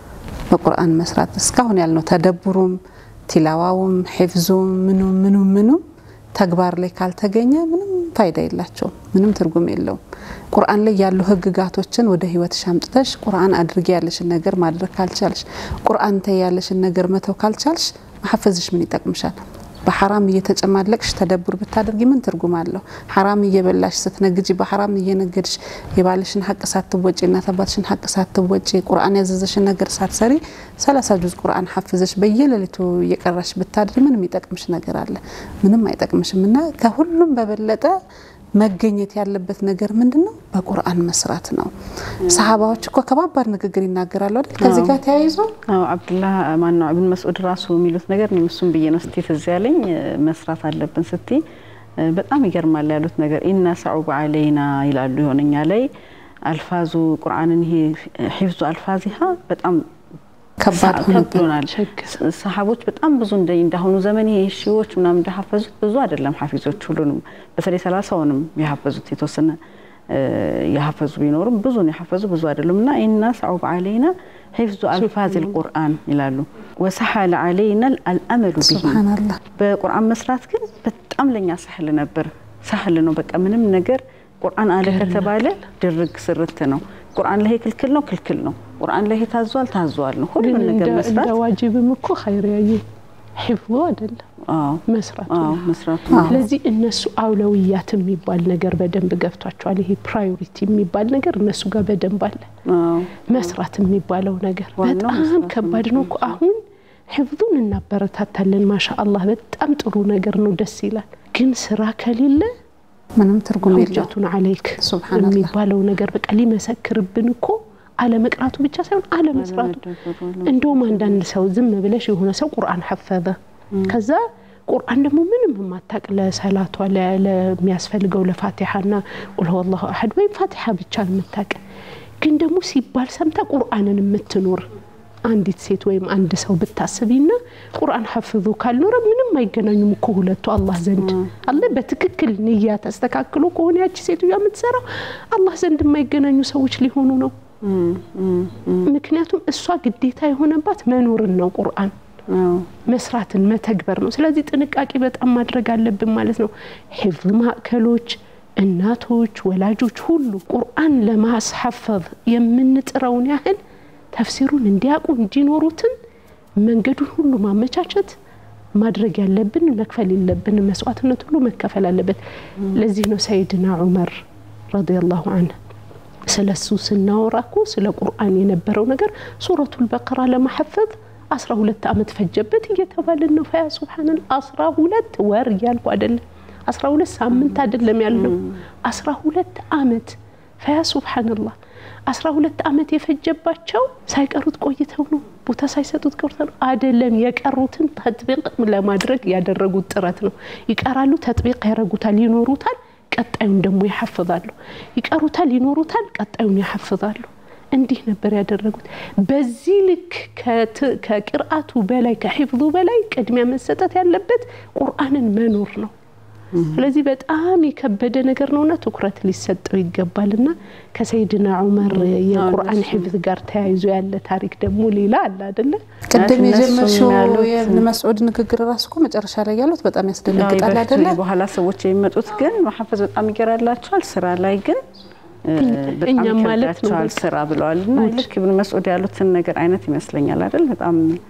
በቁርአን መስራት እስካሁን ያልነው ተደቡሩም ቲላዋውም ሒፍዙም ምኑም ምኑም ምኑም ተግባር ላይ ካልተገኘ ምንም ፋይዳ የላቸውም፣ ምንም ትርጉም የለውም። ቁርአን ላይ ያሉ ህግጋቶችን ወደ ህይወትሽ አምጥተሽ ቁርአን አድርጌ ያለሽን ነገር ማድረግ ካልቻልሽ፣ ቁርአን ተይ ያለሽን ነገር መተው ካልቻልሽ መሐፈዝሽ ምን ይጠቅምሻል? በሐራም እየተጨማለቅሽ ተደቡር ብታደርጊ ምን ትርጉም አለው? ሐራም እየበላሽ ስትነግጂ፣ በሐራም እየነገድሽ የባልሽን ሀቅ ሳትወጪ እናት አባትሽን ሀቅ ሳትወጪ ቁርአን ያዘዘሽን ነገር ሳትሰሪ ሰላሳ ጁዝ ቁርአን ሐፍዘሽ በየሌሊቱ እየቀራሽ ብታድሪ ምን የሚጠቅምሽ ነገር አለ? ምንም አይጠቅምሽም። እና ከሁሉም በበለጠ መገኘት ያለበት ነገር ምንድን ነው? በቁርአን መስራት ነው። ሰሃባዎች እኮ ከባባድ ንግግር ይናገራሉ አይደል? ከዚህ ጋር ተያይዞ አዎ አብዱላህ ማነው ኢብን መስዑድ ራሱ የሚሉት ነገር እኔም እሱም ብዬ ነው ስቲ ትዝ ያለኝ መስራት አለብን ስቲ በጣም ይገርማል ያሉት ነገር ኢና ሰዑብ አለይና ይላሉ። የሆነኛ ላይ አልፋዙ ቁርአንን ይሄ ሒፍዙ አልፋዚሃ በጣም ከባድ ሆነብን። ከብዶናል። ሰሃቦች በጣም ብዙ እንደ እንዳሁኑ ዘመን ይሄ ሺዎች ምናምን እንደሐፈዙት ብዙ አይደለም። ሐፊዞች ሁሉንም በተለይ ሰላሳውንም የሐፈዙት የተወሰነ የሐፈዙ ቢኖሩም ብዙን የሐፈዙ ብዙ አይደሉም እና ኢና ሰዑብ አለይና ሒፍዙ አልፋዝ ልቁርአን ይላሉ። ወሰሐለ አለይና አልአመሉ ብሂ ሱብሃነላህ በቁርአን መስራት ግን በጣም ለኛ ሳህል ነበር። ሳህል ነው በቃ ምንም ነገር ቁርአን አለ ከተባለ ድርግ ስርት ነው። ቁርአን ላይ ክልክል ነው ክልክል ነው። ቁርአን ላይ ታዟል ታዟል ነው። ሁሉም ግን ነገር እንደ መስራት እንደ ዋጅብም እኮ ኸይር ያየ ሒፍዙ አይደለም አዎ መስራቱ አዎ ነው። መስራቱ ስለዚህ እነሱ አውለውያት የሚባል ነገር በደንብ ገብቷቸዋል። ይሄ ፕራዮሪቲ የሚባል ነገር እነሱ ጋር በደንብ አለ። አዎ መስራት የሚባለው ነገር ዋናው በጣም መስራት ከባድ ነው እኮ አሁን ሒፍዙን እናበረታታለን። ማሻ አላህ በጣም ጥሩ ነገር ነው፣ ደስ ይላል። ግን ስራ ከሌለ ምንም ትርጉም የለው። ሁጀቱን አለይክ ሱብሃነላህ የሚባለው ነገር በቃ ሊመሰክርብን እኮ አለመቅራቱ ብቻ ሳይሆን አለመስራቱ። እንደውም አንዳንድ ሰው ዝም ብለሽ የሆነ ሰው ቁርአን ሐፈዘ ከዛ ቁርአን ደግሞ ምንም የማታቅ ለሰላቷ ለ- ለሚያስፈልገው ለፋቲሓና ቁል ሁወ አላሁ አሐድ ወይም ፋቲሓ ብቻ የምታቅ ግን ደግሞ ሲባል ሰምታ ቁርአንን የምትኖር አንዲት ሴት ወይም አንድ ሰው ብታስቢና ቁርአን ሐፍዙ ካልኖረ ምንም አይገናኙም እኮ ሁለቱ አላህ ዘንድ አለ በትክክል ንያ ተስተካክሎ ከሆነ ያቺ ሴትዮዋ የምትሰራው አላህ ዘንድ የማይገናኙ ሰዎች ሊሆኑ ነው። ምክንያቱም እሷ ግዴታ የሆነባት መኖርን ነው ቁርአን መስራትን መተግበር ነው። ስለዚህ ጥንቃቄ በጣም ማድረግ አለብን ማለት ነው። ሒፍዝ ማዕከሎች፣ እናቶች፣ ወላጆች ሁሉ ቁርአን ለማስሐፈዝ የምንጥረውን ያህል ተፍሲሩን እንዲያውቁ እንዲኖሩትን መንገዱን ሁሉ ማመቻቸት ማድረግ ያለብን መክፈል የለብን መስዋዕትነት ሁሉ መከፈል አለበት። ለዚህ ነው ሰይድና ዑመር ረዲየላሁ አንሁ ስለ እሱ ስናወራ እኮ ስለ ቁርአን የነበረው ነገር ሱረቱል በቀራ ለማሐፈዝ አስራ ሁለት ዓመት ፈጀበት እየተባልን ነው። ፈያ ሱብሓነላህ አስራ ሁለት ወር እያልኩ አይደለም፣ አስራ ሁለት ሳምንት አይደለም ያልነው፣ አስራ ሁለት ዓመት ፈያ ሱብሓነላህ አስራ ሁለት ዓመት የፈጀባቸው ሳይቀሩት ቆይተው ነው። ቦታ ሳይሰጡት ቀርተው ነው አይደለም። የቀሩትን ተጥቢቅ ለማድረግ ያደረጉት ጥረት ነው። ይቀራሉ፣ ተጥቢቅ ያደረጉታል፣ ይኖሩታል፣ ቀጣዩን ደግሞ ያሐፍዛሉ። ይቀሩታል፣ ይኖሩታል፣ ቀጣዩን ያሐፍዛሉ። እንዲህ ነበር ያደረጉት። በዚህ ልክ ከት- ከቅርአቱ በላይ ከሒፍዙ በላይ ቅድሚያ መሰጠት ያለበት ቁርአንን መኖር ነው። ስለዚህ በጣም የከበደ ነገር ነውና ትኩረት ሊሰጠው ይገባልና ከሰይድና ዑመር የቁርአን ሒፍዝ ጋር ተያይዞ ያለ ታሪክ ደግሞ ሌላ አለ አይደለ? ቅድም እነሱም የጀመርሽው ያሉት- የእብን መስዑድ ንግግር ራሱ እኮ መጨረሻ ላይ ያሉት በጣም ያስደነግጣል በፊት አይደለ? በኋላ ሰዎች የሚመጡት ግን መሐፈዝ በጣም ይገራላቸዋል። ስራ ላይ ግን እ፣ በጣም እኛም ማለት ነው ይከብዳቸዋል በቃ። ስራ ብለዋል። እና ልክ ኢብን መስዑድ ያሉትን ነገር አይነት ይመስለኛል አይደል? በጣም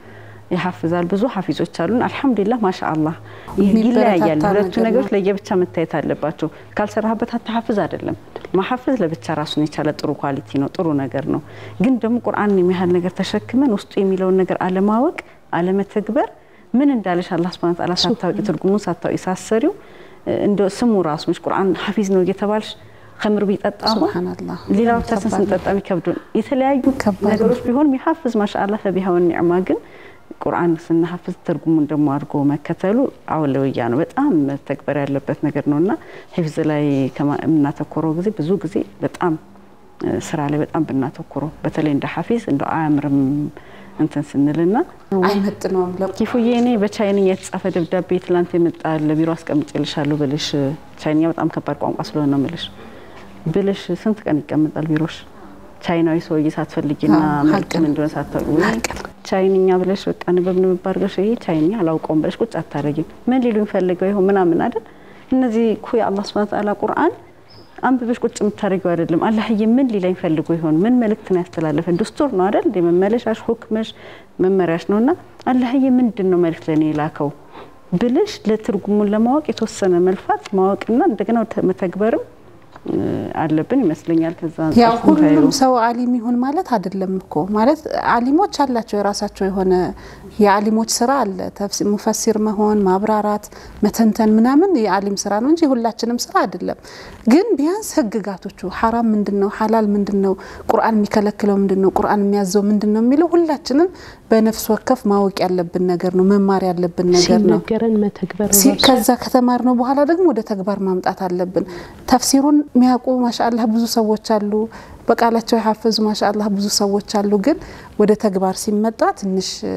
ያሐፍዛል። ብዙ ሐፊዞች አሉን። አልሐምዱሊላህ ማሻአላህ የሚበረታታ ይለያያል። ሁለቱ ነገር ነገሮች ነው። ለየብቻ መታየት አለባቸው። ካልሰራህበት አታሐፍዝ አይደለም። ማሐፈዝ ለብቻ ራሱን የቻለ ጥሩ ኳሊቲ ነው፣ ጥሩ ነገር ነው። ግን ደግሞ ቁርአን የሚያህል ነገር ተሸክመን ውስጡ የሚለውን ነገር አለማወቅ፣ አለመተግበር ምን እንዳለሽ አላህ ሱብሓነሁ ወተዓላ ሳታውቂ ትርጉሙን ሳታውቂ ሳሰሪው እንደ ስሙ ራሱ ነሽ ቁርአን ሐፊዝ ነው እየተባልሽ ከምር ቢጠጣ አሁን ሱብሃነላህ ሌላ ብቻችን ስንጠጣ የሚከብዱን የተለያዩ ከባድ ነው። ነገሮች ቢሆን የሚሐፍዝ ማሻአላ ፈቢሃ ወኒዕማ ግን ቁርአን ስናሐፍዝ ትርጉሙን ደግሞ አድርጎ መከተሉ አውለውያ ነው። በጣም መተግበር ያለበት ነገር ነው እና ሂፍዝ ላይ ከማ- የምናተኮረው ጊዜ ብዙ ጊዜ በጣም እ፣ ስራ ላይ በጣም ብናተኩረው በተለይ እንደ ሐፊዝ እንደ አያምርም እንትን ስንልና አይመጥነውም ለ ኪፉዬ እኔ በቻይንኛ የተጻፈ ደብዳቤ ትላንት የመጣ ለቢሮ አስቀምጬልሻለሁ ብልሽ ቻይንኛ በጣም ከባድ ቋንቋ ስለሆነ ነው ምልሽ ብልሽ ስንት ቀን ይቀመጣል ቢሮሽ? ቻይናዊ ሰውዬ ሳትፈልጊና አዎ፣ ሀቅ መልክም ነው። እንደሆነ ሳታውቂ ወይ ቻይንኛ ብለሽ በቃ ንበብ ንበብ አድርገሽ ይሄ ቻይንኛ አላውቀውም ብለሽ ቁጭ አታደርጊም። ምን ሊሉኝ ፈልገው ይሆን ምናምን አይደል? እነዚህ እኮ የአላህ ሱብሓነሁ ወተዓላ ቁርአን አንብበሽ ቁጭ የምታደርጊው አይደለም። አላህዬ ምን ሊለኝ ፈልጎ ይሆን? ምን መልእክት ነው ያስተላለፈን? ድስቱር ነው አይደል? እንደ መመለሻሽ ሁክመሽ መመሪያሽ ነውና አላህዬ ምንድን ነው መልእክት ለኔ የላከው ብልሽ ለትርጉሙን ለማወቅ የተወሰነ መልፋት ማወቅና እንደገና ወደ መተግበርም እ፣ አለብን ይመስለኛል። ከዛ ያው አንጻር ስንታየው ሁሉም ሰው አሊም ይሁን ማለት አይደለም እኮ ማለት አሊሞች አላቸው የራሳቸው የሆነ የአሊሞች ስራ አለ። ተፍሲ- ሙፈሲር መሆን፣ ማብራራት፣ መተንተን ምናምን የአሊም ስራ ነው እንጂ የሁላችንም ስራ አይደለም። ግን ቢያንስ ህግጋቶቹ ሐራም ምንድን ነው፣ ሐላል ምንድን ነው፣ ቁርአን የሚከለክለው ምንድን ነው፣ ቁርአን የሚያዘው ምንድን ነው የሚለው ሁላችንም በነፍስ ወከፍ ማወቅ ያለብን ነገር ነው፣ መማር ያለብን ነገር ነው። ሲነገረን መተግበር ሲ- ራሱ ከዛ ከተማር ነው በኋላ ደግሞ ወደ ተግባር ማምጣት አለብን። ተፍሲሩን የሚያውቁ ማሻአላህ ብዙ ሰዎች አሉ፣ በቃላቸው የሐፈዙ ማሻአላህ ብዙ ሰዎች አሉ። ግን ወደ ተግባር ሲመጣ ትንሽ እ፣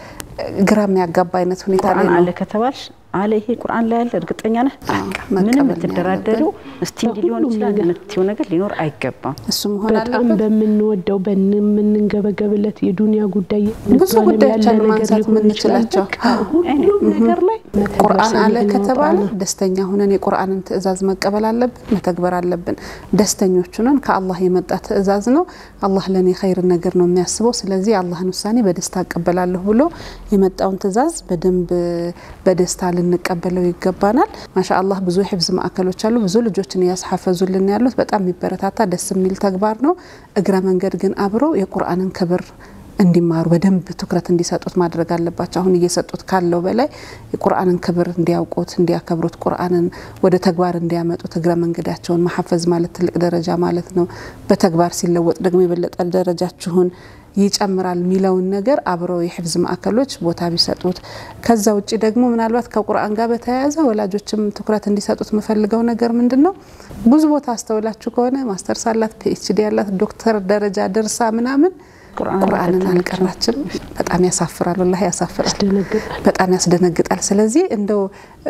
ግራ የሚያጋባ አይነት ሁኔታ ላይ ቁርአን ነው። አለ ከተባልሽ አለ ይሄ ቁርአን ላይ ያለ እርግጠኛ ነህ? አዎ፣ በቃ መቀበል ምንም ነው የምትደራደሪው እስቲ እንዲህ ሊሆን በሁሉም ይችላል ነገር። የምትይው ነገር ሊኖር አይገባም። እሱ መሆን በጣም አለበት። በምንወደው በምንንገበገብለት የዱንያ ጉዳይ ብዙ ዓለም ጉዳዮች ያለ አሉ ነገር ማንሳት ሊሆን ይችላል። የምንችላቸው። በቃ ሁሉም ነገር ላይ መተግበር ቁርአን አለ ስንል ነው ከተባለ ቁርአን ደስተኛ ሁነን የቁርአንን ትእዛዝ መቀበል አለብን፣ መተግበር አለብን። ደስተኞች ሁነን ከአላህ የመጣ ትእዛዝ ነው። አላህ ለእኔ ኸይር ነገር ነው የሚያስበው። ስለዚህ የአላህን ውሳኔ በደስታ እቀበላለሁ ብሎ የመጣውን ትእዛዝ በደንብ በደስታ ልንቀበለው ይገባናል። ማሻአላህ ብዙ የሕፍዝ ማዕከሎች አሉ። ብዙ ልጆችን እያስሐፈዙልን ያሉት በጣም የሚበረታታ ደስ የሚል ተግባር ነው። እግረ መንገድ ግን አብረው የቁርአንን ክብር እንዲማሩ በደንብ ትኩረት እንዲሰጡት ማድረግ አለባቸው። አሁን እየሰጡት ካለው በላይ የቁርአንን ክብር እንዲያውቁት፣ እንዲያከብሩት፣ ቁርአንን ወደ ተግባር እንዲያመጡት እግረ መንገዳቸውን መሐፈዝ ማለት ትልቅ ደረጃ ማለት ነው። በተግባር ሲለወጥ ደግሞ የበለጠ ደረጃችሁን ይጨምራል የሚለውን ነገር አብረው የሕፍዝ ማዕከሎች ቦታ ቢሰጡት። ከዛ ውጭ ደግሞ ምናልባት ከቁርአን ጋር በተያያዘ ወላጆችም ትኩረት እንዲሰጡት የምፈልገው ነገር ምንድን ነው? ብዙ ቦታ አስተውላችሁ ከሆነ ማስተርስ አላት፣ ፒኤችዲ ያላት፣ ዶክተር ደረጃ ደርሳ ምናምን ቁርአንን አልቀራችም። በጣም ያሳፍራል፣ ወላሂ ያሳፍራል፣ ያስደነግጣል። በጣም ያስደነግጣል። ስለዚህ እንደው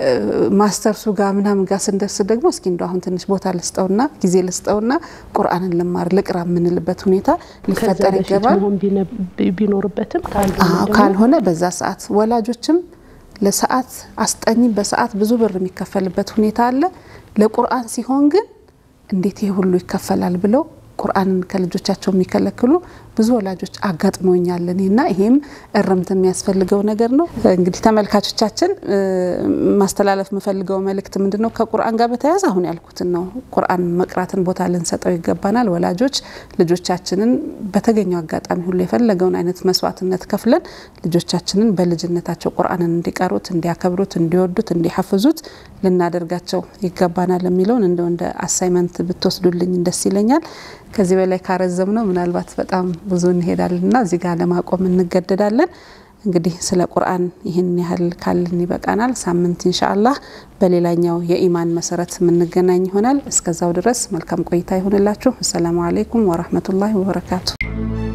ማስተርሱ ጋር ምናምን ጋር ስንደርስ ደግሞ እስኪ እንደው አሁን ትንሽ ቦታ ልስጠውና ጊዜ ልስጠውና ቁርአንን ልማር ልቅራ የምንልበት ሁኔታ ከዛ ሊፈጠር በፊት ይገባል። መሆን ቢነ- ቢኖርበትም ካልሆነ አዎ ደግሞ ካልሆነ በዛ ሰዓት ወላጆችም ለሰዓት አስጠኝ በሰዓት ብዙ ብር የሚከፈልበት ሁኔታ አለ። ለቁርአን ሲሆን ግን እንዴት ይሄ ሁሉ ይከፈላል ብለው ቁርአንን ከልጆቻቸው የሚከለክሉ ብዙ ወላጆች አጋጥሞኛል እኔና ይሄም እርምት የሚያስፈልገው ነገር ነው። እንግዲህ ተመልካቾቻችን እ፣ ማስተላለፍ የምፈልገው መልእክት ምንድን ነው? ከቁርአን ጋር በተያያዘ አሁን ያልኩትን ነው። ቁርአን መቅራትን ቦታ ልንሰጠው ይገባናል። ወላጆች ልጆቻችንን በተገኘው አጋጣሚ ሁሉ የፈለገውን አይነት መስዋዕትነት ከፍለን ልጆቻችንን በልጅነታቸው ቁርአንን እንዲቀሩት፣ እንዲያከብሩት፣ እንዲወዱት፣ እንዲሐፍዙት ልናደርጋቸው ይገባናል የሚለውን እንደው እንደ አሳይመንት ብትወስዱልኝ ደስ ይለኛል። ከዚህ በላይ ካረዘም ነው ምናልባት በጣም ብዙ እንሄዳለን እና እዚህ ጋር ለማቆም እንገደዳለን። እንግዲህ ስለ ቁርአን ይህን ያህል ካልን ይበቃናል። ሳምንት ኢንሻአላህ በሌላኛው የኢማን መሰረት የምንገናኝ ይሆናል። እስከዛው ድረስ መልካም ቆይታ ይሆንላችሁ። አሰላሙ አለይኩም ወራህመቱላሂ ወበረካቱ።